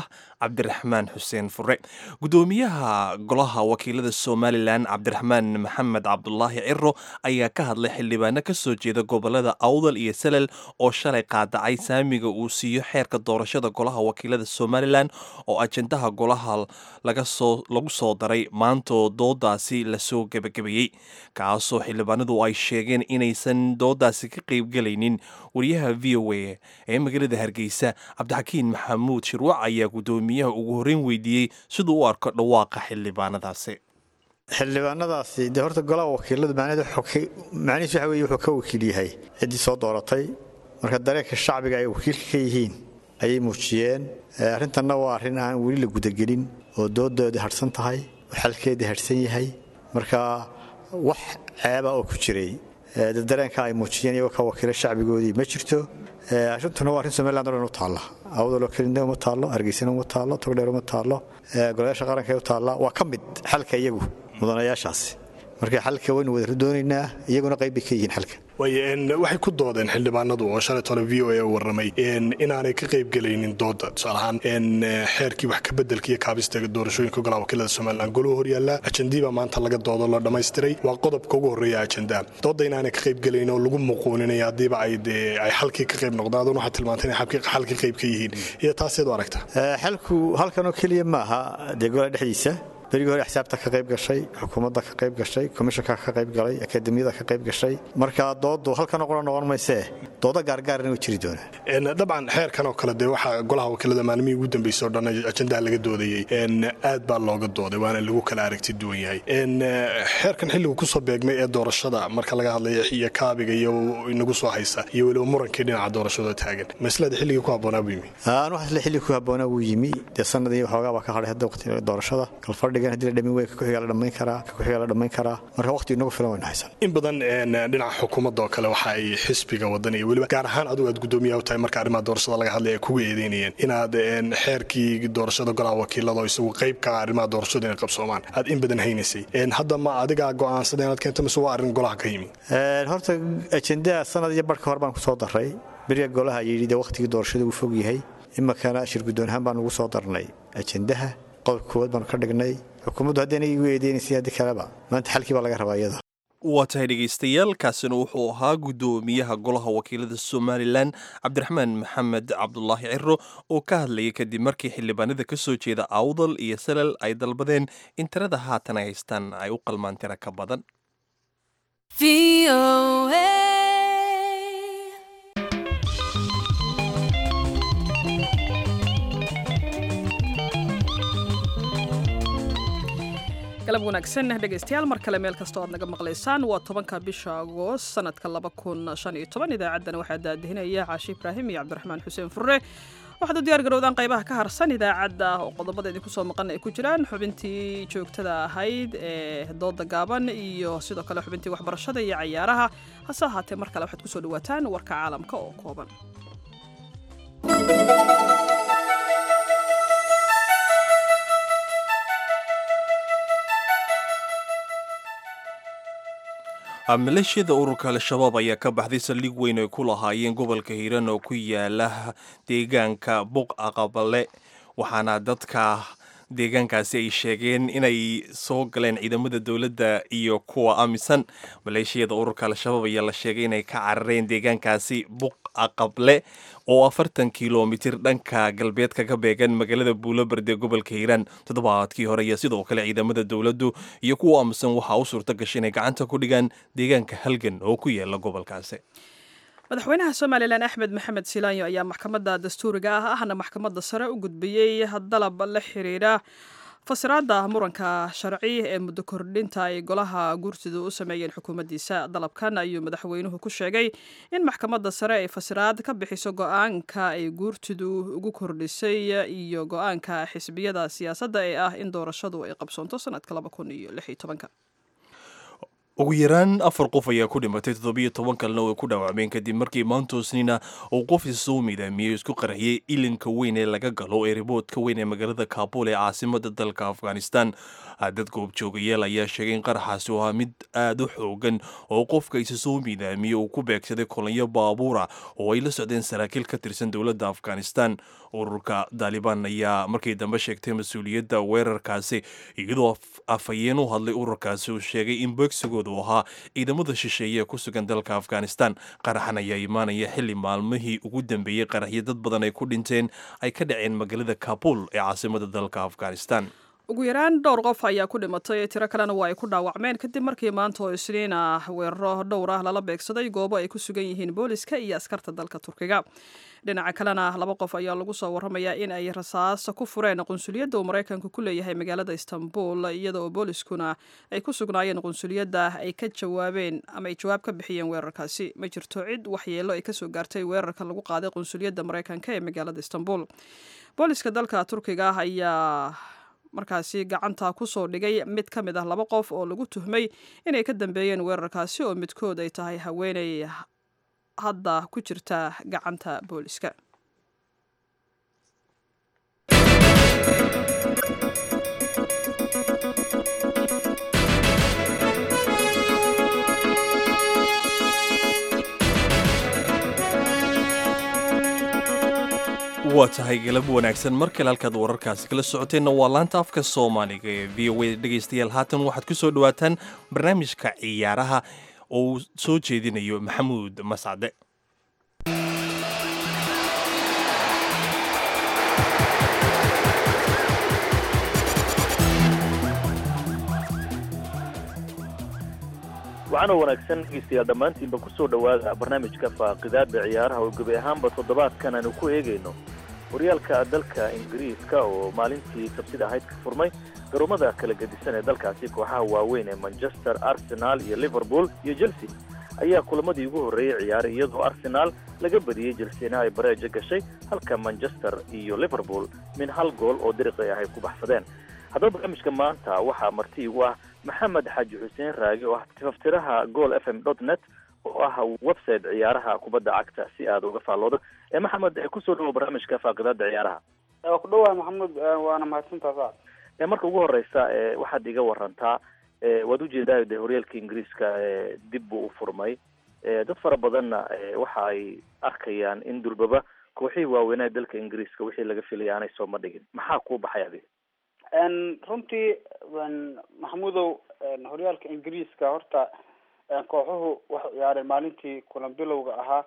Speaker 1: cabdiraxmaan xuseen fure gudoomiyaha golaha wakiilada somalilan cabdiraxmaan maxamed cabdulaahi ciro ayaa ka hadlay xildhibaano ka soo jeeda gobolada awdal iyo salal oo shalay qaadacay saamiga uu siiyo xeerka doorashada golaha wakiilada somalilan oo ajendaha golaha lagu soo daray maantoo doodaasi lasoo gebagabeeyey kaasoo xildhibaanadu ay sheegeen inaysan doodaasi ka qeybgelaynin wariyaha v o a ee magaalada hargeysa cabdixakiin maxamuud shirwac ayaa gudoomiyaha ugu horreyn weydiiyey siduu u arko dhawaaqa xildhibaanadaasi
Speaker 16: xildhibaanadaasi dee horta golaha wakiiladu macnihiis waxa weye wuxuu ka wakiil yahay ciddii soo dooratay marka dareenka shacbiga ay wakiilka ka yihiin ayay muujiyeen arrintanna waa arrin aan weli la gudagelin oo doodoodii hadhsan tahay oo xalkeedii hadhsan yahay marka wax ceeba oo ku jiray dareenka ay muujiyeen iyagoo ka wakiila shacbigoodii ma jirto arrintuna waa arrin somaliland o dhan u taalla awdaloo kelina uma taallo hargeysana uma taallo togdheer uma taallo golayaasha qaranka u taalla waa ka mid xalka iyagu mudanayaashaasi marka xalka waynu wada doonaynaa iyaguna qayb bay ka yihiin xalka
Speaker 17: waxay ku doodeen xildhibaanadu oo shalay tole v o a warramay inaanay ka qaybgelaynin dooda tusaalahaan xeerkii wax ka bedelka iyo kaabista doorashooyinka golaha wakiilada somalilan goluhu horyaalla ajendiibaa maanta laga doodo la dhammaystiray waa qodobka ugu horreeya ajendaa dooda inaanay ka qaybgelayn oo lagu muquuninaya haddiiba ay ay xalkii ka qayb noqdaan aduna waxaad tilmaantay inay xalkii qayb ka yihiin iyo taaseed u aragta
Speaker 16: xalku halkanoo keliya ma aha dee golaha dhexdiisa berigii hore xisaabta ka qayb gashay xukuumadda ka qayb gashay komishanka ka qayb galay akademiyada ka qayb gashay marka doodu halkanoo qura noqon maysee dooda gaargaarna way jiri doonaan
Speaker 17: dabcan xeerkan oo kale dee waxaa golaha wakiilada maalmihii ugu dambeysay oo dhan ajendaha laga doodayey aad baa looga dooday waana lagu kala aragti duwan yahay xeerkan xilligu kusoo beegmay ee doorashada marka laga hadlaya iyo kaabiga iyo inagu soo haysa iyo weliba murankii dhinaca doorashada taagan maslada xilligii ku habboonaa buu yimi
Speaker 16: waxaasle xilligii ku habboonaa wuu yimi dee sanadii waxoogaa baa ka hadhay hadda waqti doorashada kalfadhigan haddii la dhamin wey ka kuxigaa la dhammayn karaa ka kuxigaa la dhammayn karaa marka waqti inagu filan wayna haysan
Speaker 17: in badan dhinaca xukuumadda oo kale waxa ay xisbiga wadan iyo weliba gaar ahaan adigu aad gudoomiyaha u tahay marka arrimaha doorashada laga hadlay ay kugu eedeynayeen inaad xeerkii doorashada golaha wakiilada oo isagu qayb ka arrimaha doorashada inay qabsoomaan aad in badan haynaysay hadda ma adigaa go'aansada inaad keento mise waa arrin golaha ka yimi
Speaker 16: horta ajendaa sanad iyo barhka hore baan ku soo daray beriga golaha yidhi dee waqtigii doorashada uu fog yahay imakana shir guddoon ahaan baan ugu soo darnay ajendaha qodobka koowaad baanu ka dhignay xukuumaddu haddayna igu eedeynaysa haddii kaleba maanta xalkii baa laga rabaa iyada
Speaker 1: waa tahay dhegaystayaal kaasina wuxuu ahaa guddoomiyaha golaha wakiilada somalilan cabdiraxmaan maxamed cabdulaahi ciro oo ka hadlayay kadib markii xildhibaanada ka soo jeeda awdal iyo salal ay dalbadeen in tirada haatan ay haystaan ay u qalmaan tiro ka badan
Speaker 2: galab wanaagsan dhegaystayaal mar kale meel kastoo aad naga maqlaysaan waa tobanka bisha agoost sanadka laba kun shan iyo toban idaacaddana waxaa daadihinaya caashi ibraahim iyo cabdiraxmaan xuseen furre waxaad u diyaar garowdaan qaybaha ka harsan idaacadda oo qodobada idinku soo maqan ay ku jiraan xubintii joogtada ahayd ee dooda gaaban iyo sidoo kale xubintii waxbarashada iyo cayaaraha hase ahaatee mar kale waxaad kusoo dhawaataan warka caalamka oo kooban
Speaker 1: maleeshiyada ururka al-shabaab ayaa ka baxday saldhig weyn ay ku lahaayeen gobolka hiiraan oo ku yaala deegaanka buq aqabale waxaana dadka deegaankaasi ay sheegeen inay soo galeen ciidamada dowladda iyo kuwa amisan maleeshiyada ururka al-shabaab ayaa la sheegay inay ka carareen deegaankaasi buq aqable oo afartan kilomitir dhanka galbeedka ka beegan magaalada buuloberde gobolka hiiraan toddobaadkii hore iyo sidoo kale ciidamada dowladdu iyo kuwa amisan waxaa u suurto gashay inay gacanta ku dhigaan deegaanka halgan oo ku yaala gobolkaasi
Speaker 2: madaxweynaha somalilan axmed maxamed silaanyo ayaa maxkamadda dastuuriga ah ahna maxkamadda sare u gudbiyey dalab la xiriira fasiraadda muranka sharci ee muddo kordhinta ay golaha guurtidu u sameeyeen xukuumaddiisa dalabkan ayuu madaxweynuhu ku sheegay in maxkamadda sare ay fasiraad ka bixiso go-aanka ay guurtidu ugu kordhisay iyo go-aanka xisbiyada siyaasadda ee ah in doorashadu ay qabsoonto sanadka laba kun iyo lix iyo tobanka
Speaker 1: ugu yaraan afar qof ayaa ku dhimatay toddobiyo toban kalena oo ay ku dhaawacmeen kadib markii maantoosnina uu qof isoo midaamiyey isku qarxiyey ilinka weyn ee laga galo ee riboodka weyn ee magaalada kaabul ee caasimada dalka afghanistan dad goobjoogayaal ayaa sheegay in qaraxaasi u ahaa mid aada u xoogan oo qofka isa soo midaamiyey uu ku beegsaday kolonyo baabuura oo ay la socdeen saraakiil ka tirsan dowladda afghanistan ururka daalibaan ayaa markii dambe sheegtay mas-uuliyadda weerarkaasi iyadoo afhayeen u hadlay ururkaasi uu sheegay in beegsigooda uu ahaa ciidamada shisheeye ee ku sugan dalka afghanistan qaraxan ayaa imaanaya xili maalmihii ugu dambeeyey qaraxyo dad badan ay ku dhinteen ay ka dhaceen magaalada kabul ee caasimada dalka afghanistan
Speaker 2: ugu yaraan dhowr qof ayaa ku dhimatay tiro kalena waa ay ku dhaawacmeen kadib markii maanta oo isniin ah weeraro dhowr ah lala beegsaday goobo ay ku sugan yihiin booliska iyo askarta dalka turkiga dhinaca kalena laba qof ayaa lagu soo waramayaa in ay rasaas ku fureen qunsuliyadda uu maraykanku ku leeyahay magaalada istanbul iyada oo booliskuna ay ku sugnaayeen qunsuliyadda ay ka jawaabeen ama ay jawaab ka bixiyeen weerarkaasi ma jirto cid waxyeelo ay kasoo gaartay weerarka lagu qaaday qunsuliyadda maraykanka ee magaalada istanbul booliska dalka turkiga ah ayaa markaasi gacanta kusoo dhigay mid ka mid ah laba qof oo lagu tuhmay inay ka dambeeyeen weerarkaasi oo midkood ay tahay haweeney hadda ku jirta gacanta booliska
Speaker 1: waa tahay galab wanaagsan mar kale halkaad wararkaasi kala socoteenna waa laanta afka soomaaliga ee v o a dhegaystayaal haatan waxaad ku soo dhowaataan barnaamijka ciyaaraha oo uu soo jeedinayo maxamuud mascade
Speaker 18: waxaana wanaagsan dhegeystayaal dhammaantiinba ku soo dhowaada barnaamijka faaqidaada ciyaaraha oo gebi ahaanba toddobaadkan aanu ku eegayno horyaalka dalka ingiriiska oo maalintii sabtida ahayd ka furmay garoomada kala gedisan ee dalkaasi kooxaha waaweyn ee manchester arsenal iyo liverpool iyo chelsea ayaa kulamadii ugu horreeyey ciyaaray iyadoo arsenal laga badiyey chelseana ay bareejo gashay halka manchester iyo liverpool min hal gool oo diriqi ah ay ku baxsadeen haddaba barnaamijka maanta waxaa marti igu ah maxamed xaaji xuseen raagi oo ah tifaftiraha gool f m dot net oo ah website ciyaaraha kubadda cagta si aad uga faalloodo ee maxamed kusoo dhawo barnaamijka faaqidaada ciyaaraha
Speaker 19: waa ku dhawahay maxamuud waana mahadsantaa saad
Speaker 18: ee marka ugu horeysa ee waxaad iga warantaa ee waad ujeedaa de horyaalka ingiriiska ee dib buu u furmay ee dad fara badanna waxa ay arkayaan in durbaba kooxihii waaweynaa dalka ingiriiska wixii laga filaya aanay sooma dhigin maxaa kuu baxay adiga
Speaker 19: runtii maxamuudow horyaalka ingiriiska horta kooxuhu waxay ciyaareen maalintii kulan bilowga ahaa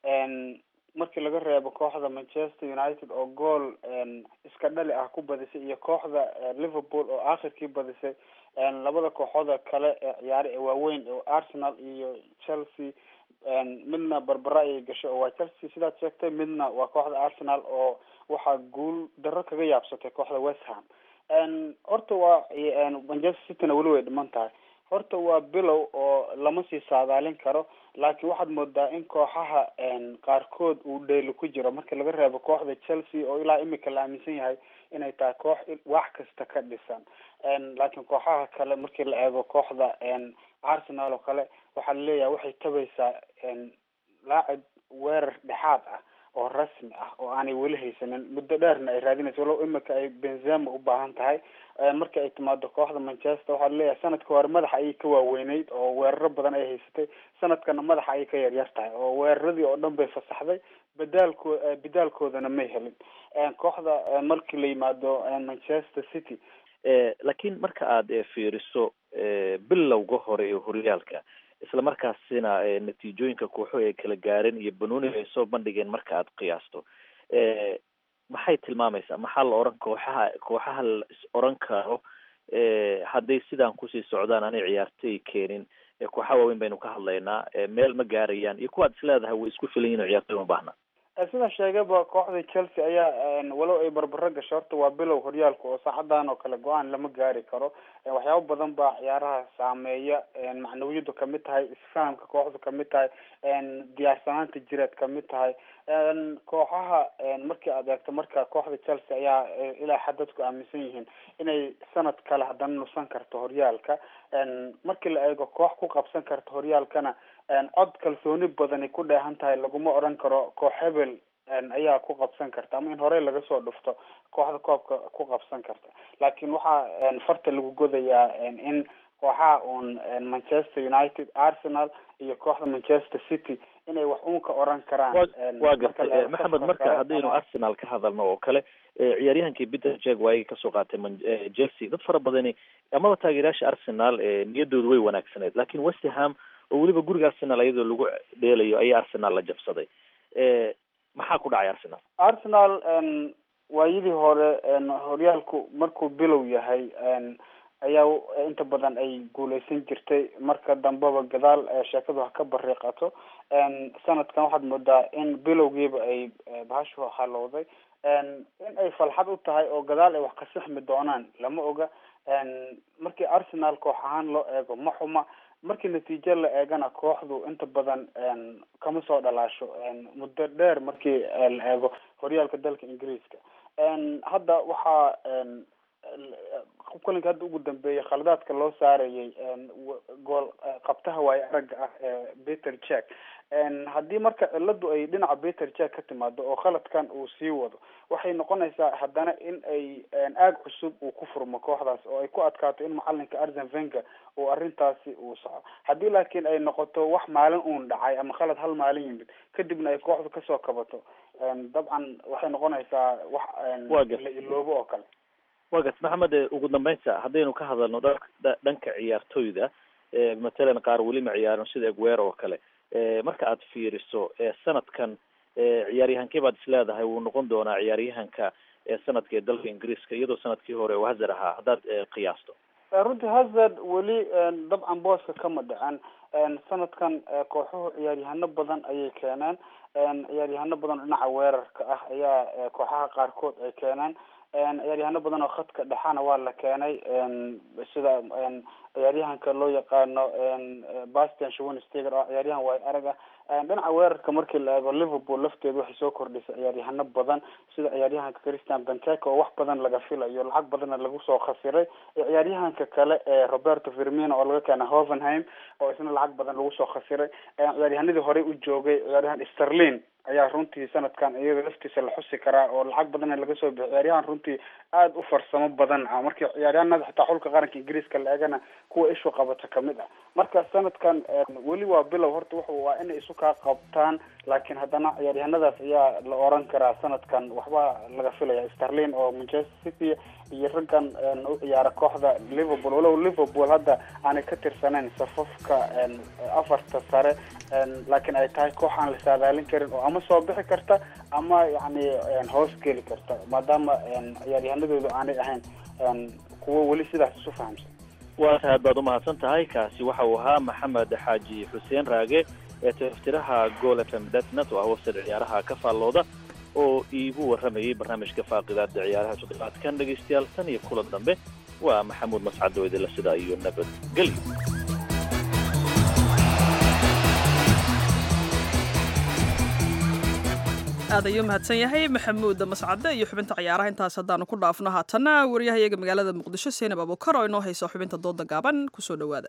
Speaker 19: markii laga reebo kooxda manchester united oo gool iska dhali ah ku badisay iyo kooxda liverpool oo aakhirkii badisay labada kooxooda kale ee ciyaare ee waaweyn oo arsenal iyo chelsea midna barbara ayay gashay oo waa chelsea sidaad sheegtay midna waa kooxda arsenal oo waxaa guul darro kaga yaabsatay kooxda west ham horta waa manchester cityna weli way dhiman tahay horta waa bilow oo lama sii saadaalin karo laakiin waxaad moodaa in kooxaha qaarkood uu dheeli ku jiro marka laga reebo kooxda chelsea oo ilaa imika la aaminsan yahay inay tahay koox wax kasta ka dhisan laakiin kooxaha kale markii la eego kooxda arsenal oo kale waxaa laleeyahay waxay tabaysaa laacib weerar dhexaad ah oo rasmi ah oo aanay weli haysanin muddo dheerna ay raadinayso walow imika ay benzema u baahan tahay marka ay timaado kooxda manchester waxaa laleeyahay sanadka hore madaxa ayay ka waaweyneyd oo weeraro badan ay haysatay sanadkana madaxa ayay ka yaryar tahay oo weeraradii oo dhan bay fasaxday badaalko bedaalkoodana may helin kooxda markii la yimaado manchester city
Speaker 18: laakiin marka aad fiiriso bilowga hore ee horyaalka isla markaasina natiijooyinka kooxo ay kala gaareen iyo banooniga ay soo bandhigeen marka aad qiyaasto maxay tilmaamaysaa maxaa la oran kooxaha kooxaha la is oran karo hadday sidaan kusii socdaan aanay ciyaartay keenin kooxaha waaweyn baynu ka hadlaynaa meel ma gaarayaan iyo kuwaad is leedahay way isku filan yihin oo ciyaartay uma baahna
Speaker 19: sida sheegaba kooxda chelsea ayaa walow ay barbaro gasho horta waa bilow horyaalka oo saacadan oo kale go-aan lama gaari karo waxyaabo badan baa ciyaaraha saameeya macnawiyadu kamid tahay isfahamka kooxdu kamid tahay diyaarsanaanta jireed kamid tahay kooxaha markii aad eegto marka kooxda chelsea ayaa ilaa xad dadku aaminsan yihiin inay sanad kale haddana nusan karto horyaalka markii la eego koox ku qabsan karta horyaalkana cod kalsooni badani ku dheehan tahay laguma odhan karo koox hebel ayaa ku qabsan karta ama in horey laga soo dhufto kooxda koobka ku qabsan karta laakiin waxaa farta lagu godayaa in kooxaha uun manchester united arsenal iyo kooxda manchester city inay wax uun ka oran karaan
Speaker 18: waa gartay maxamed marka haddaynu arsenal ka hadalno oo kale ciyaaryahankii peter jeg waayay kasoo qaatay chelsea dad fara badani amaba taageerayaasha arsenal niyadoodu way wanaagsaneed laakiin westerham oo weliba guriga arsenal iyadoo lagu dheelayo ayaa arsenal la jabsaday maxaa ku dhacay arsenal
Speaker 19: arsenal waayadii hore horyaalku markuu bilow yahay ayaa inta badan ay guuleysan jirtay marka dambeba gadaal sheekadu ha ka bariiqato sanadkan waxaad moodaa in bilowgiiba ay bahashu halowday in ay falxad u tahay oo gadaal ay wax ka sixmi doonaan lama oga markii arsenal koox ahaan loo eego ma xuma markii natiijo la eegana kooxdu inta badan kama soo dhalaasho muddo dheer markii la eego horyaalka dalka ingiriiska hadda waxaa kulanka hadda ugu dambeeyay khaladaadka loo saarayay gool qabtaha waayo aragga ah ee peter jack haddii marka ciladu ay dhinaca peter jack ka timaado oo khaladkan uu sii wado waxay noqonaysaa haddana in ay aag cusub uu ku furmo kooxdaas oo ay ku adkaato in macalinka arsen venga uu arrintaasi uu saxo haddii laakiin ay noqoto wax maalin uun dhacay ama khalad hal maalin yimid kadibna ay kooxdu kasoo kabato dabcan waxay noqonaysaa wax la iloobo oo kale
Speaker 18: wa gart maxamed ugu dambeynta haddaynu ka hadalno dhanka ciyaartoyda matalan qaar weli ma ciyaarin sida egwer oo kale marka aad fiiriso sanadkan ciyaaryahankee baad isleedahay wuu noqon doonaa ciyaaryahanka sanadka ee dalka ingiriiska iyadoo sanadkii hore uu hazard ahaa haddaad qiyaasto
Speaker 19: runtii hazard weli dabcan booska kama dhacan sanadkan kooxuhu ciyaaryahano badan ayay keeneen ciyaaryahano badan oo dhinaca weerarka ah ayaa kooxaha qaarkood ay keeneen ciyaaryahano badan oo khadka dhexana waa la keenay sida ciyaaryahanka loo yaqaano bastian schwensteger oo ciyaaryahan waay arag ah dhinaca weerarka markii la eego liverpool lafteedu waxay soo kordhisay ciyaaryahano badan sida ciyaaryahanka christian benteke oo wax badan laga filayo lacag badanna lagu soo khasiray iyo ciyaaryahanka kale ee roberto firmino oo laga keena hovenheim oo isna lacag badan lagu soo khasiray ciyaaryahanadii horey u joogay ciyaaryahan sterlin ayaa runtii sanadkan iyada laftiisa la xusi karaa oo lacag badanna laga soo bixiy ciyaaryahan runtii aada u farsamo badan ah markii ciyaaryahanada xitaa xulka qaranka ingiriiska la eegana kuwa ishu qabata kamid ah marka sanadkan weli waa bilow horta wuxu waa inay isu kaa qabtaan laakiin haddana ciyaaryahanadaas ayaa la oran karaa sanadkan waxba laga filaya sterlin oo manchester city iyo raggan u ciyaara kooxda liverpool walow liverpool hadda aanay ka tirsanayn safafka afarta sare laakiin ay tahay koox aan la saadaalin karin oo ama soo bixi karta ama yani hoos geli karta maadaama ciyaaryahanadoodu aanay ahayn kuwo weli sidaas isu fahamsan
Speaker 18: waa tahay aad baad umahadsan tahay kaasi waxa uu ahaa maxamed xaaji xuseen raage ee taftiraha gool f m datnet oo ah wafsad ciyaaraha ka faallooda oo iigu warramayay barnaamijka faaqidaada ciyaaraha toddobaadkan dhegaystayaal tan iyo kulan dambe waa maxamuud mascad oo idinla sidaa iyo nabadgelyo
Speaker 2: aad ayuu mahadsan yahay maxamuud mascade iyo xubinta ciyaaraha intaas haddaanu ku dhaafno haatana wariyahayaga magaalada muqdisho seenab abukar oo inoo hayso xubinta dooda gaaban kusoo dhowaada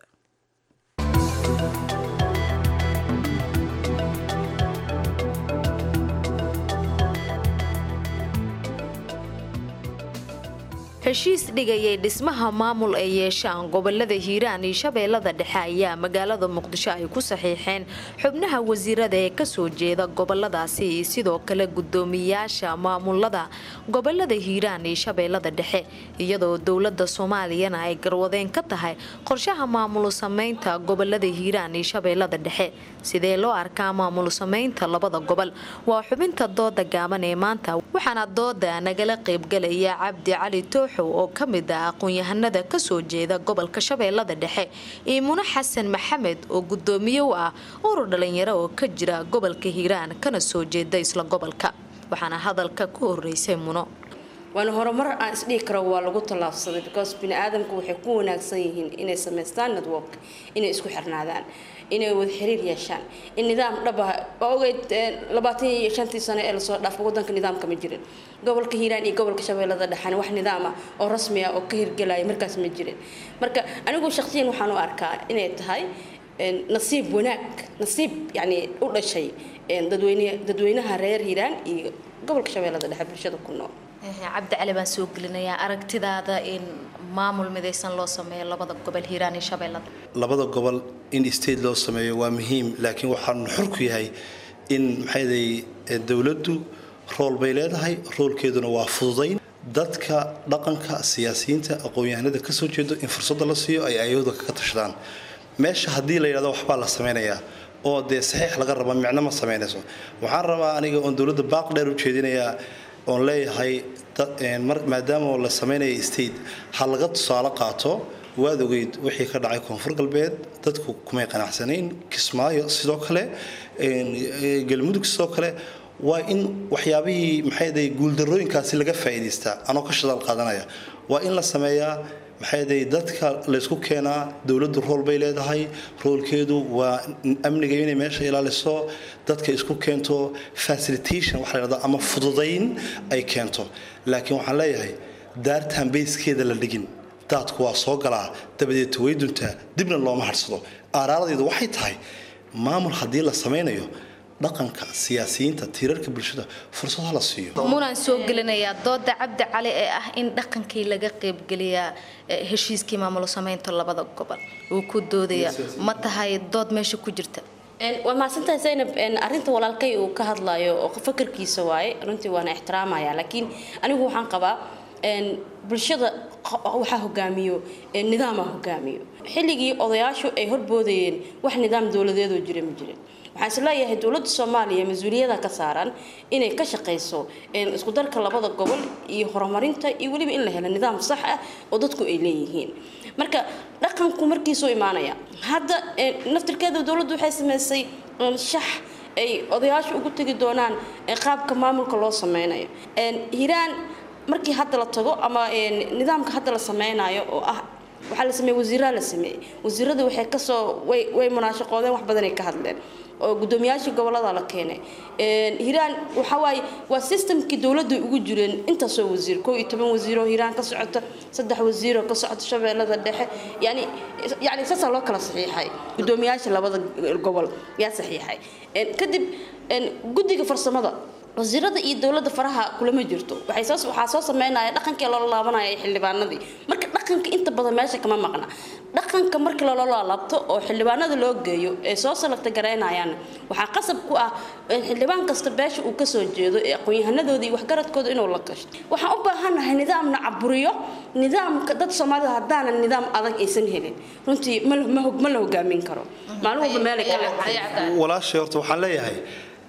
Speaker 20: heshiis dhigayay dhismaha maamul ay yeeshaan gobolada hiiraan iyo shabeellada dhexe ayaa magaalada muqdisho ay ku saxiixeen xubnaha wasiirada ee kasoo jeeda goboladaasi iyo sidoo kale gudoomiyayaasha maamulada gobolada hiiraan iyo shabeellada dhexe iyadoo dowlada soomaaliyana ay garwadeen ka tahay qorshaha maamul sameynta gobolada hiiraan iyo shabeellada dhexe sidee loo arkaa maamul sameynta labada gobol waa xubinta dooda gaaban ee maanta waxaana dooda nagala qaybgalaya cabdi cali toox oo ka mid ah aqoon-yahanada kasoo jeeda gobolka shabeellada dhexe iyo muno xasan maxamed oo gudoomiye u ah urur dhalinyaro oo ka jira gobolka hiiraan kana soo jeeda isla gobolka waxaana hadalka ku horeysay muno
Speaker 21: waana horumar aan isdhihi karo waa lagu tallaabsaday because bini aadamku waxay ku wanaagsan yihiin inay samaystaan network inay isku xirnaadaan inay wada xiriir yeeshaan in nidaam dhab ah waa ogeyd labaatan iyo shantii sano ee lasoo dhaafay wadanka nidaamka ma jirin gobolka hiiraan iyo gobolka shabeellada dhexana wax nidaam ah oo rasmi ah oo ka hirgelaya markaas ma jirin marka anigu shakhsiyan waxaan u arkaa inay tahay nasiib wanaag nasiib yani u dhashay dadweyne dadweynaha reer hiiraan iyo gobolka shabeellada dhexe bulshada ku nool
Speaker 20: cabdi cali baan soo gelinayaa aragtidaada in maamul midaysan loo sameeyo labada gobol hiiraan iyo shabeellada
Speaker 22: labada gobol in state loo sameeyo waa muhiim laakiin waxaan xor ku yahay in maxayday dowladdu rool bay leedahay roolkeeduna waa fududayn dadka dhaqanka siyaasiyiinta aqoon-yahanada kasoo jeedo in fursadda la siiyo ay ayahooda kaga tashadaan meesha haddii la yidhahdo waxbaa la samaynayaa oo dee saxiix laga raba micno ma samaynayso waxaan rabaa aniga oon dowladda baaq dheer u jeedinayaa oon leeyahay maadaama la samaynaya state ha laga tusaale qaato waad ogeyd wixii ka dhacay koonfur galbeed dadku kumay qanacsanayn kismaayo sidoo kale galmudug sidoo kale waa in waxyaabihii maxayday guuldarooyinkaasi laga faa'iidaystaa anoo ka shadaal qaadanaya waa in la sameeyaa maxayday dadka laysku keenaa dowladdu rool bay leedahay roolkeedu waa amniga inay meesha ilaaliso dadka isku keento facilitation waxa la yidhahdaa ama fududayn ay keento laakiin waxaan leeyahay daartaan bayskeeda la dhigin daadku waa soo galaa dabadeed way duntaa dibna looma harsado aaraaradeedu waxay tahay maamul haddii la samaynayo dhaqanka siyaasiyiinta tiirarka bulshada fursad hala siiyo
Speaker 20: munaan soo gelinayaa dooda cabdi cali ee ah in dhaqankii laga qaybgeliyaa heshiiskii maamulo samaynta labada gobol uu ku doodaya ma tahay dood meesha ku jirta
Speaker 21: waa mahadsantahay zaynab arrinta walaalkay uu ka hadlayo oo fakarkiisa waaye runtii waana ixtiraamaya laakiin anigu waxaan qabaa bulshada waxaa hogaamiyo nidaama hogaamiyo xilligii odayaashu ay horboodayeen wax nidaam dowladeedoo jira ma jirin waxaan isleeyahay dowladda soomaaliya mas-uuliyada ka saaran inay ka shaqayso isku darka labada gobol iyo horumarinta iyo weliba in la helo nidaam sax ah oo dadku ay leeyihiin marka dhaqanku markiisuu imaanaya hadda naftirkeeda dowladdu waxay sameysay shax ay odayaashu ugu tegi doonaan qaabka maamulka loo sameynayo hiiraan markii hadda la tago ama nidaamka hadda la sameynayo oo ah waxaa la sameeyey wasiiraa la sameeyey wasiirada waxay kasoo way way munaashaqoodeen wax badanay ka hadleen oo guddoomiyaashii gobolada la keenay hiiraan waxa waaye waa systemkii dowladda ugu jireen intaasoo wasiir koo iyo toban wasiiroo hiiraan ka socota saddex wasiiroo ka socota shabeellada dhexe yani yani saasaa loo kala saxiixay guddoomiyaasha labada gobol yaa saxiixay kadib guddiga farsamada wasiirada iyo dowladda faraha kulama jirto waxaa soo sameynaya dhaqankii loola laabanaya xildhibaanadii marka dhaqanka inta badan meesha kama maqna dhaqanka markii loola laabto oo xildhibaanada loo geeyo ee soo salagta garaynayaan waxaa qasab ku ah xildhibaan kasta beesha uu kasoo jeedo ee aqoon-yahanadooda iyo waxgaradkooda inuu la gashto waxaan u baahanahay nidaamna caburiyo nidaamka dad soomaalida haddaana nidaam adag aysan helin runtii ma la hogaamin karo maalin walba meelay kale
Speaker 22: walaashay horta waxaan leeyahay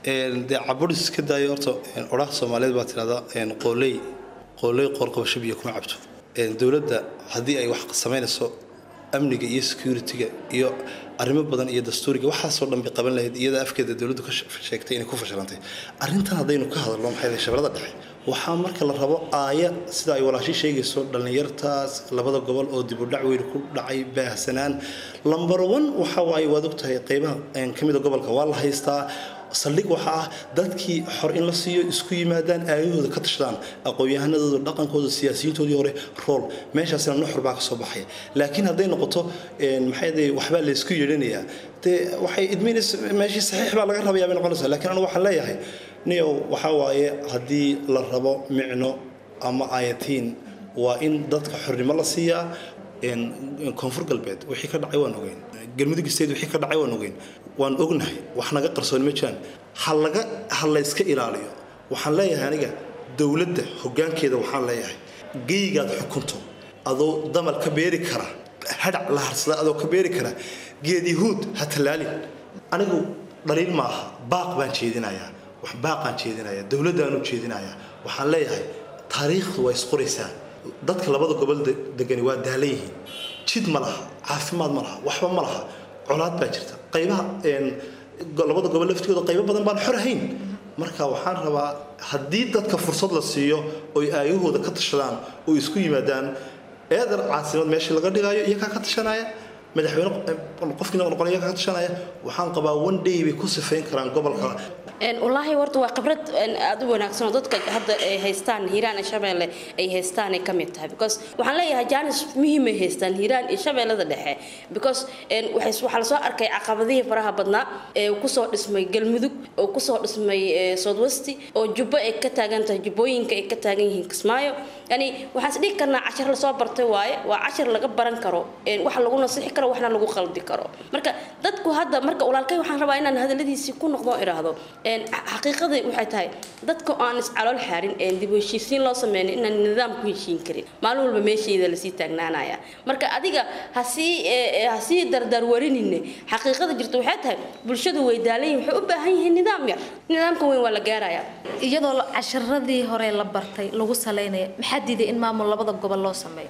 Speaker 22: dee caburis iska daayo horta odhaha soomaaliyeed baa tirahdaa qooley qooley qoorqabasho biyo kuma cabto dowladda haddii ay wax samaynayso amniga iyo security-ga iyo arrimo badan iyo dastuuriga waxaasoo dhan bay qaban lahayd iyada afkeeda dowladdu ka sheegtay inay ku fashilantay arrintan haddaynu ka hadalno maxay tahay shabeellada dhexe waxaa marka la rabo aaya sida ay walaashi sheegayso dhallinyartaas labada gobol oo dib u dhac weyn ku dhacay baahsanaan lambar one waxa waaye waad ogtahay qeybaha ka mida gobolka waa la haystaa saldhig waxa ah dadkii xor in la siiyo isku yimaadaan aayahooda ka tashadaan aqoon-yahanadooda dhaqankooda siyaasiyiintoodii hore rool meeshaasina nuxur baa ka soo baxaya laakiin hadday noqoto maxay dee waxbaa laysku yeedhanayaa dee waxay idminays meeshii saxiix baa laga rabayaa bay noqonaysaa laakiin anigu waxaan leeyahay niyow waxaa waaye haddii la rabo micno ama ayatiin waa in dadka xornimo la siiyaa koonfur galbeed wixii ka dhacay waan ogeyn galmudug state wixii ka dhacay waan ogeyn waan ognahay wax naga qarsoon ma jiraan ha laga ha layska ilaaliyo waxaan leeyahay aniga dowladda hoggaankeeda waxaan leeyahay geygaad xukunto adoo damal ka beeri kara hadhac la harsada adoo ka beeri kara geed yahuud ha tallaalin anigu dhaliil ma aha baaq baan jeedinayaa wax baaqaan jeedinayaa dowladdaanu jeedinayaa waxaan leeyahay taariikhdu waa isqoraysaa dadka labada gobol degani waa daalan yihiin jid ma laha caafimaad ma laha waxba ma laha colaad baa jirta qaybaha labada gobol laftigooda qaybo badan baan xor ahayn marka waxaan rabaa haddii dadka fursad la siiyo oy aayahooda ka tashadaan oo isku yimaadaan eedar caasimad meeshii laga dhigayo iyakaa ka tashanaya madaxweyne qofkii noqon iyakaa ka tashanaya waxaan qabaa one day bay ku sifayn karaan gobolka
Speaker 21: wallaahi horta waa khibrad aada u wanaagsan oo dadka hadda ay haystaan hiiraan iyo shabeelle ay haystaan ay ka mid tahay because waxaan leeyahay jaanis muhiimay haystaan hiiraan iyo shabeellada dhexe because waxaa lasoo arkay caqabadihii faraha badnaa ee kusoo dhismay galmudug oo kusoo dhismay southwesti oo jubbo ay ka taagan tahay jubbooyinka ay ka taagan yihiin kismaayo yani waxaan is dhigi karnaa cashar lasoo bartay waaye waa cashar laga baran karo wax lagu nasixi karo waxna lagu qaldi karo marka dadku hadda marka walaalkay waxaan rabaa inaan hadaladiisii ku noqdo iraahdo xaqiiqadii waxay tahay dadka aan iscalool xaarin dib u heshiisiin loo sameyn inaan nidaam ku heshiin karin maalin walba meesheeda lasii taagnaanaya marka adiga hasii hasii dardaarwarinine xaqiiqada jirta waxay tahay bulshadu way daalayihin waxay u baahan yihiin nidaam yar nidaamka weyn waa la gaaraya
Speaker 20: iyadoo casharadii hore la bartay lagu salaynaya maxaa diiday in maamul labada gobol loo sameeyo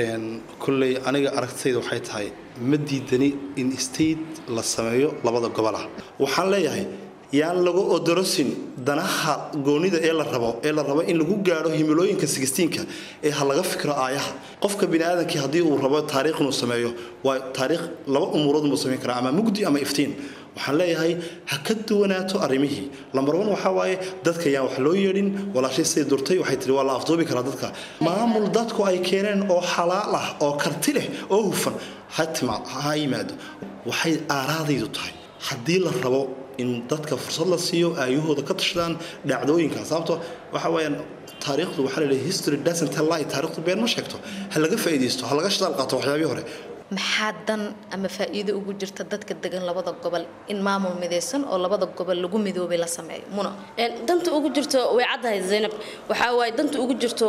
Speaker 22: kulley aniga aragtayda waxay tahay ma diidani in state la sameeyo labada gobol ah waxaan leeyahay yaan lagu odorosin danaha goonida ee la rabo ee la rabo in lagu gaadho himilooyinka sigistiinka ee ha laga fikro aayaha qofka biniaadamkii haddii uu rabo taariikh inuu sameeyo waa taariikh laba umuurood muu samayn karaa ama mugdi ama iftiin waxaan leeyahay ha ka duwanaato arrimihii lambar one waxaa waaye dadka yaan wax loo yeedhin walaashay siday durtay waxay tihi waa la afduubi karaa dadka maamul dadku ay keeneen oo xalaal ah oo karti leh oo hufan ha tima ha yimaado waxay aaraadaydu tahay haddii la rabo in dadka fursad la siiyo aayahooda ka tashadaan dhacdooyinka sababto waxa weeyaan taariikhdu waxaa la leeyahay history doesn't tell lie taariikhdu been ma sheegto ha laga faa'iidaysto ha laga shadaal qaato waxyaabihii hore
Speaker 20: maxaa dan ama faa'iido ugu jirta dadka degan labada gobol in maamul midaysan oo labada gobol lagu midoobay la sameeyo muna
Speaker 21: danta ugu jirto way caddahay zaynab waxaa waaye danta ugu jirto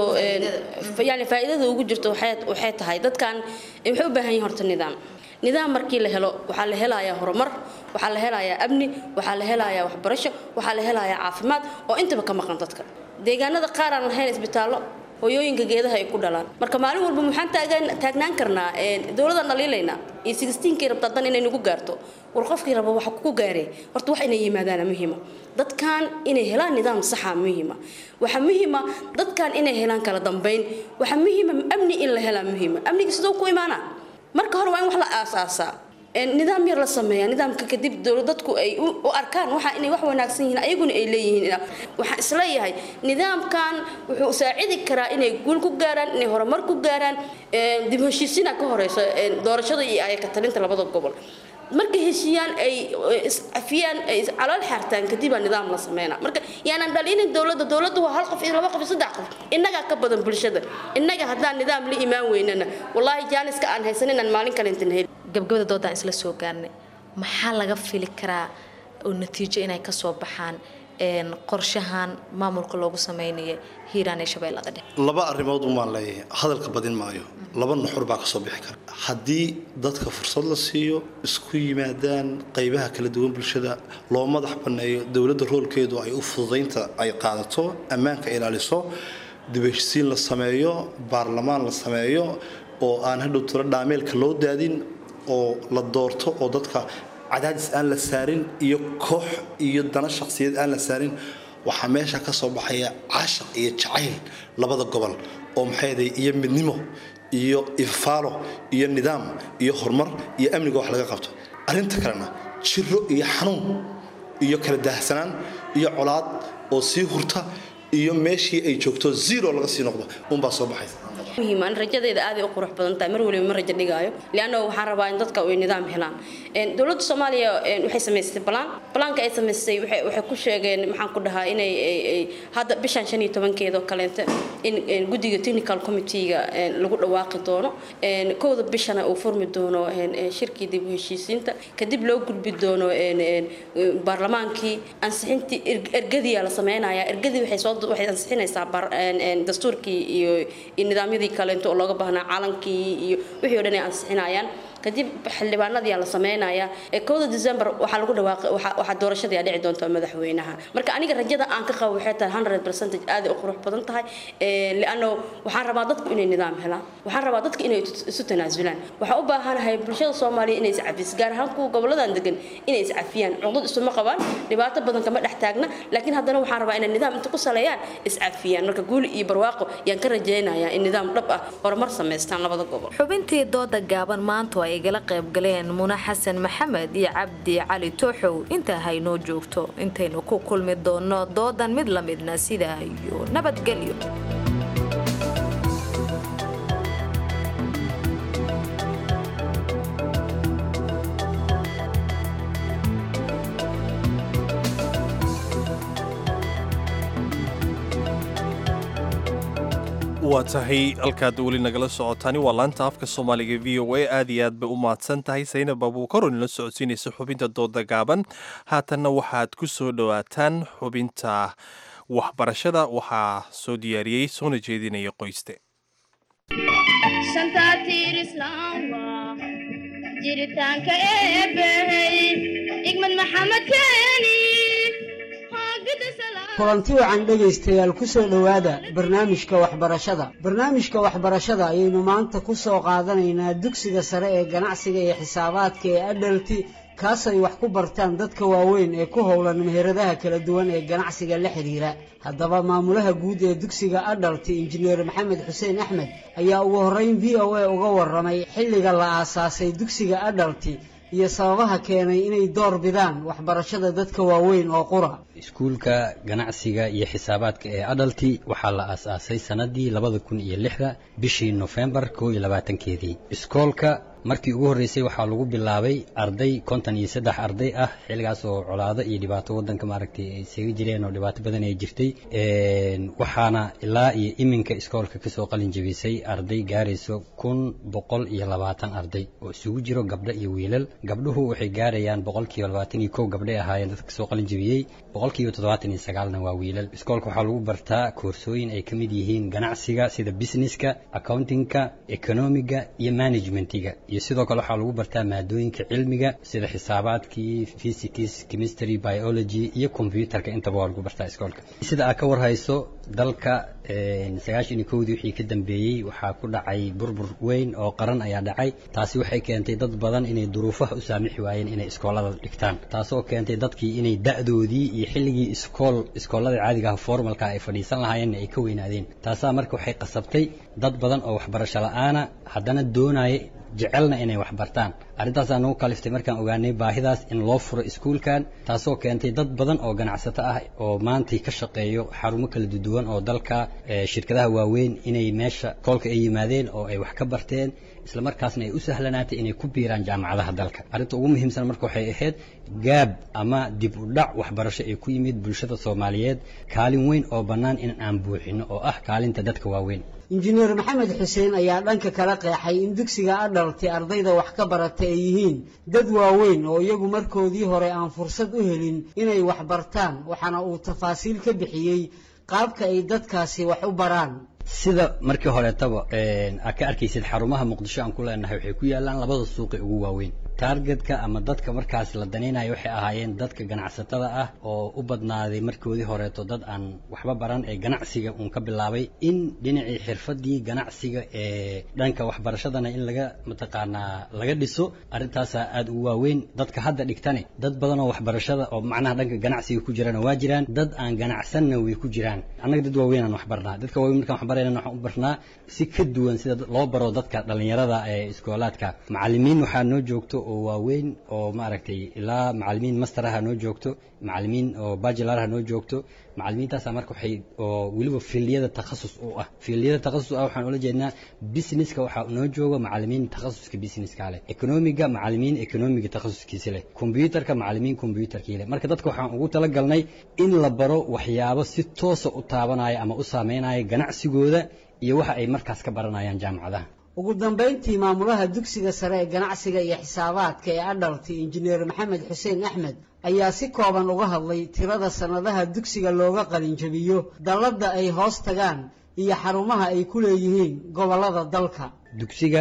Speaker 21: yani faa'iidada ugu jirto waxay tahay dadkan waxay u baahan yihin horta nidaam nidaam markii la helo waxaa la helayaa horumar waxaa la helayaa amni waxaa la helayaa waxbarasho waxaa la helayaa caafimaad oo intaba ka maqan dadka deegaanada qaar aan lahayn isbitaallo hooyooyinka geedaha ay ku dhalaan marka maalin walba maxaan taagnaan karnaa dowladaan dhaliilaynaa iyo sigistiinkii rabtaa dan inay nagu gaarto war qofkii raba waxa kugu gaaree horta wax inay yimaadaana muhiima dadkan inay helaan nidaam saxa muhiima waxaa muhiima dadkan inay helaan kala dambayn waxaa muhiima amni in la helaa muhiima amniga sidoo ku imaanaa marka hore waa in wax la aasaasaa nidaam yar la sameeya nidaamka kadib dadku ay u arkaan waxa inay wax wanaagsan yihiin ayaguna ay leeyihiin waxaan isleeyahay nidaamkan wuxuu saacidi karaa inay guul ku gaaraan inay horumar ku gaaraan dib heshiisiina ka horeyso doorashada iyo ayaka talinta labada gobol markay heshiiyaan ay iscafiyaan ay calool xaartaan kadibaa nidaam la sameynaa marka yaanan dhalinin dowladda dowladda waa hal qof iyo laba qof iyo saddex qof innagaa ka badan bulshada innaga haddaan nidaam la imaan weynana wallaahi jaaniska aan haysan inaan maalin kale intan heli
Speaker 20: gabgabada doodaan isla soo gaarnay maxaa laga fili karaa oo natiijo inay kasoo baxaan qorshahan maamulka loogu sameynaya hiiraan ee shabeellada dhexe
Speaker 22: laba arrimood umaan leeyahay hadalka badin maayo laba nuxur baa kasoo bixi kara haddii dadka fursad la siiyo isku yimaadaan qaybaha kala duwan bulshada loo madax banneeyo dowladda roolkeedu ay u fududaynta ay qaadato ammaanka ilaaliso dibheshisiin la sameeyo baarlamaan la sameeyo oo aan hadhow tiro dhaameelka loo daadin oo la doorto oo dadka cadaadis aan la saarin iyo koox iyo dana shakhsiyad aan la saarin waxaa meesha ka soo baxaya caashaq iyo jacayl labada gobol oo maxayday iyo midnimo iyo ifaalo iyo nidaam iyo horumar iyo amniga wax laga qabto arrinta kalena jiro iyo xanuun iyo kala daahsanaan iyo colaad oo sii hurta iyo meeshii ay joogto zero laga sii noqdo unbaa soo baxaysa
Speaker 21: muhiim aan rajadeeda aad ay u qurux badan tahay mar waliba ma rajo dhigaayo lianna waxaan rabaa in dadka ay nidaam helaan dowladda soomaaliya waxay samaysatay balaan balaanka ay samaysay waxay ku sheegeen maxaan ku dhahaa inay hadda bishan shan iyo tobankeeda oo kaleente in guddiga technical committee-ga lagu dhawaaqi doono kowda bishana uu furmi doono shirkii dib u heshiisiinta kadib loo gudbi doono baarlamaankii ansixintii ergadiyaa la sameynaya ergadii waxay soo waxay ansixinaysaa dastuurkii iyo nidaamyadii kaleento oo looga baahnaa calankii iyo wixii o dhan ay ansixinayaan kadib xildhibaanadii la sameynaya ee kowda december waxaa lagu dhawaaqay waxaa doorashadii dhici doonta madaxweynaha marka aniga rajada aan ka qabo waxay tahay hundred percentage aad u qurux badan tahay liano waxaan rabaa dadku inay nidaam helaan waxaan rabaa dadku inay isu tanaasulaan waxaan u baahanahay bulshada soomaaliya inay iscafis gaar ahaan kuwa goboladan degan inay iscafiyaan cuqdad isuma qabaan dhibaato badan kama dhex taagna laakiin haddana waxaan rabaa inay nidaam inta ku saleeyaan iscafiyaan marka guuli iyo barwaaqo yaan ka rajaynayaa in nidaam dhab ah horumar samaystaan labada gobol
Speaker 20: xubintii dooda gaaban maanta ay igala qayb galeen muna xasan maxamed iyo cabdi cali tooxow intaa haynoo joogto intaynu ku kulmi doono doodan mid la midna sidaa iyo nabadgelyo
Speaker 1: waa tahay halkaad weli nagala socotaani waa laanta afka soomaaliga v o a aad iyo aad bay u mahadsan tahay saynab abuukaro nala socodsiinaysa xubinta dooda gaaban haatanna waxaad ku soo dhowaataan xubinta waxbarashada waxaa soo diyaariyey soona jeedinaya qoyste
Speaker 6: jiritaanka eebbahey igmad maxamed keeni
Speaker 7: kulanti wacan dhegaystayaal ku soo dhowaada barnaamijka waxbarashada barnaamijka waxbarashada ayaynu maanta ku soo qaadanaynaa dugsiga sare ee ganacsiga iyo xisaabaadka ee adhalti kaas ay wax ku bartaan dadka waaweyn ee ku howlan meheradaha kala duwan ee ganacsiga la xidhiira haddaba maamulaha guud ee dugsiga adhalti injineer maxamed xuseen axmed ayaa ugu horreyn v o a uga warramay xilliga la aasaasay dugsiga adhalti iyo sababaha keenay inay door bidaan waxbarashada dadka waaweyn oo qura
Speaker 23: iskuulka ganacsiga iyo xisaabaadka ee adalti waxaa la aasaasay sanadii labada kun iyo lixda bishii nofembar koo iyo labaatankeedii iskoolka markii ugu horreysay waxaa lagu bilaabay arday konton iyo saddex arday ah xilligaas oo colaado iyo dhibaato waddanka maaragtay ay isaga jireen oo dhibaato badan ay jirtay waxaana ilaa iyo iminka iskoolka kasoo qalin jebisay arday gaarayso kun boqol iyo labaatan arday oo isugu jiro gabdho iyo wiilal gabdhuhu waxay gaarayaan boqolkiiba labaatan iyo kow gabdhay ahaayeen dadka kasoo qalin jebiyey boqolkiiba toddobaatan iyo sagaalna waa wiilal iskoolka waxaa lagu bartaa koorsooyin ay ka mid yihiin ganacsiga sida businesska accountingka economiga iyo managementiga iyo sidoo kale waxaa lagu bartaa maadooyinka cilmiga sida xisaabaadkii physics chemistry biology iyo computerka intaba waa lagu bartaa iskoolka sida aad ka warhayso dalka sagaashan iyo kowdii wixii ka dambeeyey waxaa ku dhacay burbur weyn oo qaran ayaa dhacay taasi waxay keentay dad badan inay duruufaha u saamixi waayeen inay iskoolada dhigtaan taasoo keentay dadkii inay da'doodii iyo xilligii iskool iskoolada caadiga ah formalka ay fadhiisan lahaayeenna ay ka weynaadeen taasaa marka waxay qasabtay dad badan oo waxbarasho la'aana haddana doonaya jecelna inay wax bartaan arrintaasaa nagu kaliftay markaan ogaanay baahidaas in loo furo iskuulkan taasoo keentay dad badan oo ganacsato ah oo maantay ka shaqeeyo xarumo kala duwan oo dalka shirkadaha waaweyn inay meesha koolka ay yimaadeen oo ay wax ka barteen isla markaasna ay u sahlanaatay inay ku biiraan jaamacadaha dalka arrinta ugu muhiimsan marka waxay ahayd gaab ama dib u dhac waxbarasho ee ku yimid bulshada soomaaliyeed kaalin weyn oo bannaan in aan buuxino oo ah kaalinta dadka waaweyn
Speaker 7: injineer maxamed xuseen ayaa dhanka kala qeexay in dugsiga adhalti ardayda wax ka barata ay yihiin dad waaweyn oo iyagu markoodii hore aan fursad u helin inay wax bartaan waxaana uu tafaasiil ka bixiyey qaabka ay dadkaasi wax u baraan
Speaker 23: sida markii horeetaba aad ka arkaysid xarumaha muqdisho aan ku leenahay waxay ku yaalaan labada suuqi ugu waaweyn taargetka ama dadka markaas la danaynayo waxay ahaayeen dadka ganacsatada ah oo u badnaaday markoodii horeeto dad aan waxba baran ee ganacsiga uun ka bilaabay in dhinacii xirfadii ganacsiga ee dhanka waxbarashadana in laga mataqaanaa laga dhiso arrintaasaa aada ugu waaweyn dadka hadda dhigtane dad badan oo waxbarashada oo macnaha dhanka ganacsiga ku jirana waa jiraan dad aan ganacsanna way ku jiraan annaga dad waaweyn aan wax barnaa dadka waaweyn markaan wax barayna waxaan u barnaa si ka duwan sida loo baro dadka dhallinyarada ee iskoolaadka macallimiin waxaa noo joogto oo waaweyn oo maaragtay ilaa macallimiin masteraha noo joogto macallimiin oo bachelorha noo joogto macallimiintaasa marka waxay oo weliba fiildiyada takhasus u ah fiildiyada takhasus ah waxaan ula jeednaa businesska waxaa noo jooga macallimiin takhasuska businesska leh economiga macallimiin economiga takhasuskiisa leh computerka macallimiin computerkii leh marka dadka waxaan ugu talagalnay in la baro waxyaabo si toosa u taabanaya ama u saameynaya ganacsigooda iyo waxa ay markaas ka baranayaan jaamacadaha
Speaker 7: ugu dambayntii maamulaha dugsiga sare ee ganacsiga iyo xisaabaadka ee adhalti injineer maxamed xuseen axmed ayaa si kooban uga hadlay tirada sannadaha dugsiga looga qalinjabiyo dalladda ay hoos tagaan iyo xarumaha ay ku leeyihiin gobollada dalka
Speaker 23: dugsiga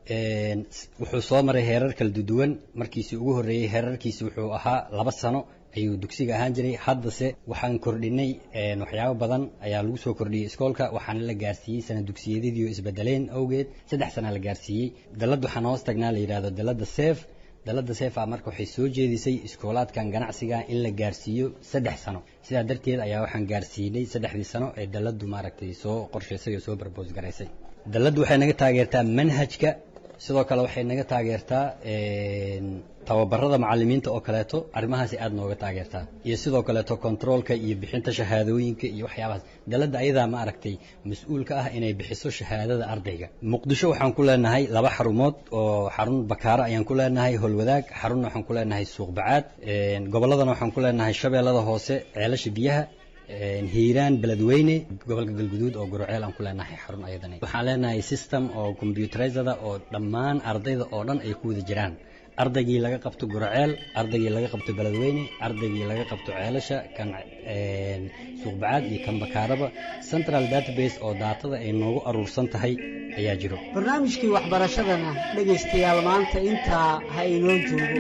Speaker 23: Een, s- wuxuu soo maray heerar kala duwan markiisii ugu horreeyey heerarkiisi wuxuu ahaa laba sano ayuu dugsiga ahaan jiray haddase waxaan kordhinay een, waxyaabo badan ayaa lagu soo kordhiyey iskoolka waxaana la gaarsiiyey sana dugsiyadii oo isbedeleen awgeed saddex sana la gaarsiiyey dalad waxaan hoos tagnaa la yidhaahdo dalada seef dalada seef ah marka waxay soo jeedisay iskoolaadkan ganacsiga in la gaarsiiyo saddex sano sidaa darteed ayaa waxaan gaarsiinay saddexdii sano ee daladu maaragtay soo qorshaysay oo soo barboos garaysay daladu waxay naga taageertaa manhajka sidoo kale waxay naga taageertaa een, tababarada macalimiinta oo kaleeto arrimahaasi aad nooga taageertaa iyo sidoo kaleeto kontroolka iyo bixinta shahaadooyinka iyo waxyaabahaas dalada ayadaa ma aragtay mas-uulka ah inay bixiso shahaadada ardayga muqdisho waxaan ku leenahay laba xarumood oo xarun bakaaro ayaan ku leenahay holwadaag xarunna waxaan ku leenahay suuq bacaad een, gobolladana waxaan ku leenahay shabeellada hoose ceelasha biyaha een, hiiraan beledweyne gobolka galguduud oo guroceel aan ku leenahay xarun ayadana waxaan leenahay system oo computerizada oo dhammaan ardayda oo dhan ay ku wada jiraan ardaygii laga qabto guroceel ardaygii laga qabto beledweyne ardaygii laga qabto ceelasha kan een, suuqbacaad iyo kan bakaaraba central database oo daatada ay noogu aruursan tahay ayaa jiro
Speaker 7: barnaamijkii waxbarashadana dhegaystayaal maanta intaa ha inoo joogo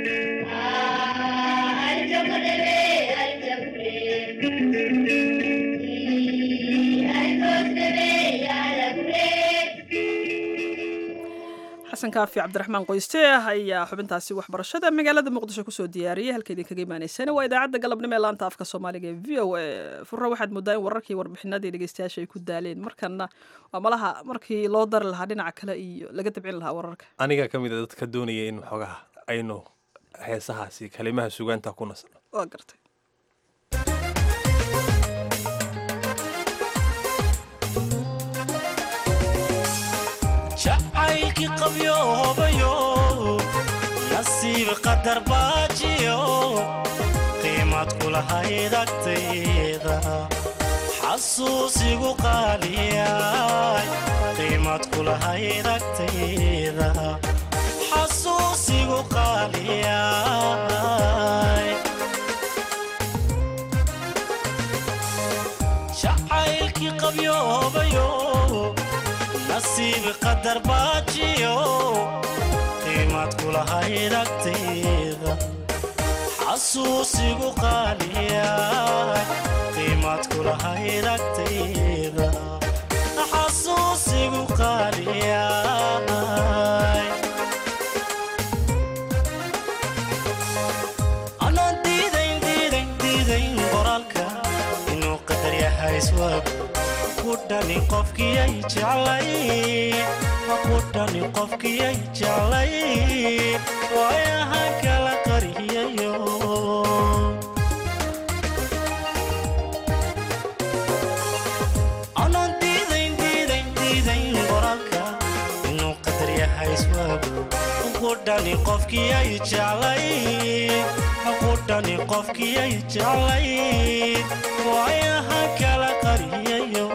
Speaker 2: xasan kaafi cabdiraxmaan qoyste ayaa xubintaasi waxbarashada magaalada muqdisho kusoo diyaariyey halka idinkaga imaanaysana waa idaacadda galabnimo ee laanta afka soomaaliga ee v o a furre waxaad moodaa in wararkii warbixinadii dhegeystayaasha ay ku daaleen markana waa malaha markii loo dari lahaa dhinaca kale iyo laga dabcin lahaa wararka
Speaker 1: aniga ka mid a dadka doonaya in xoogaha aynu heesahaasi kalimaha sugaanta ku nasno
Speaker 2: waa gartay
Speaker 3: jacaylkii qabyoobayo nasiib qadar baajiyo qiimad kulahayd agtayda xasuusigu qaaliyay qiimad kulahayd agtayda xasuusigu qaaliyay jacaylkii qabyoobayo nasiib qadar baajiyo qiimad kulahayd agtayda xasuusigu qaaliya qiimad kulahayd agtayda xasuusigu qaaliya anaan diidayn diidayn diidayn qoraalka inuu qadar yahay iswaag kudhani qofkiyay jeclay kudhani qofkiyay jeclay waayahan kala qariyayo anaan diidayn diidayn diidayn qoraalka inuu qadar yahay iswaagu kudhani qofkiyay jeclay kudhani qofkiyay jeclay waayahan kala qariyayo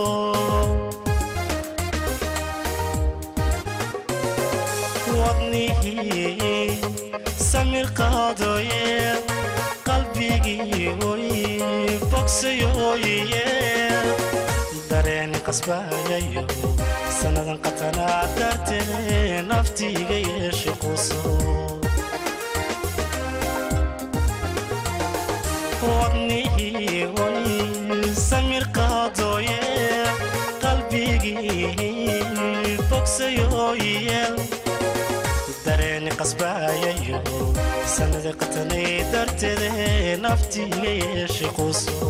Speaker 3: wadnihii samir qaadooye qalbigii oy bogsayooye dareeni qasbayayo sannadan qatanaa dartee naftiiga yeeshe quso wadnihii oy samir qaadooye qalbigii bogsayooyeel dareeni qasbayayo sannada qatanay darteede naftiiga yeeshe quso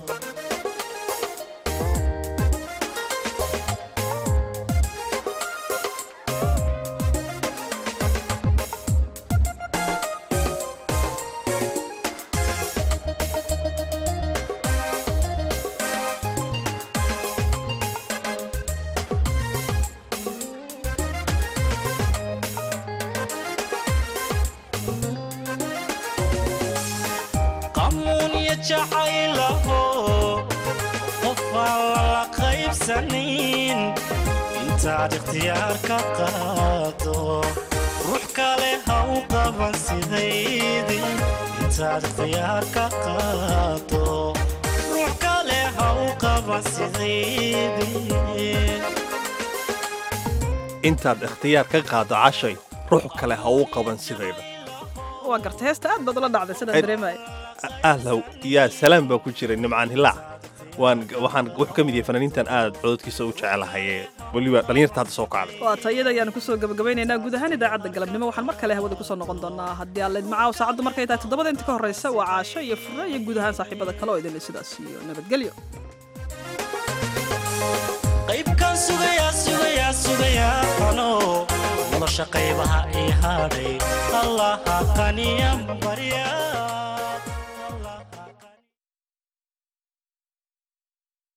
Speaker 3: qamuunya jacaylaho qof aan lala qaybsanin intaad ikhtiyaar ka qaado ruux kale ha u qaban sidaydii intaad ikhtiyaar ka qaado ruux kale ha u qaban sidaydii
Speaker 1: intaad ikhtiyaar ka qaado cashay ruux kale ha uu qaban sidayda
Speaker 2: waa garta heesta aad baad ula dhacday sidaan dareemaya
Speaker 1: ahlow yaa salaam baa ku jiray nimcaan hilaac waan waxaan wuxuu ka mid yahay fanaaniintan aad cododkiisa u jecelahay ee weliba dhallinyarta hadda soo kacday
Speaker 2: waa tayada ayaanu kusoo gabagabaynaynaa guud ahaan idaacadda galabnimo waxaan mar kale hawada kusoo noqon doonaa haddii alla idmacaaw saacaddu markay tahay toddobada inta ka horreysa waa caasho iyo fure iyo guud ahaan saaxiibada kale oo idinle sidaas iyo nabadgelyo
Speaker 3: qaybkan sugayaa sugayaa sugayaa ano nolosha qaybaha ii hadhay allaha qaniyan barya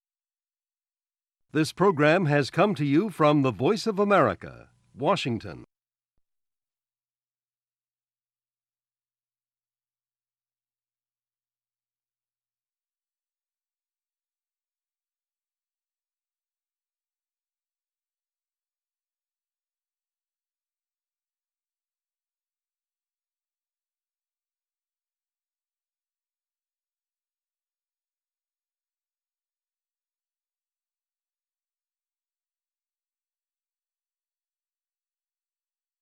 Speaker 5: This program has come to you from the Voice of America, Washington.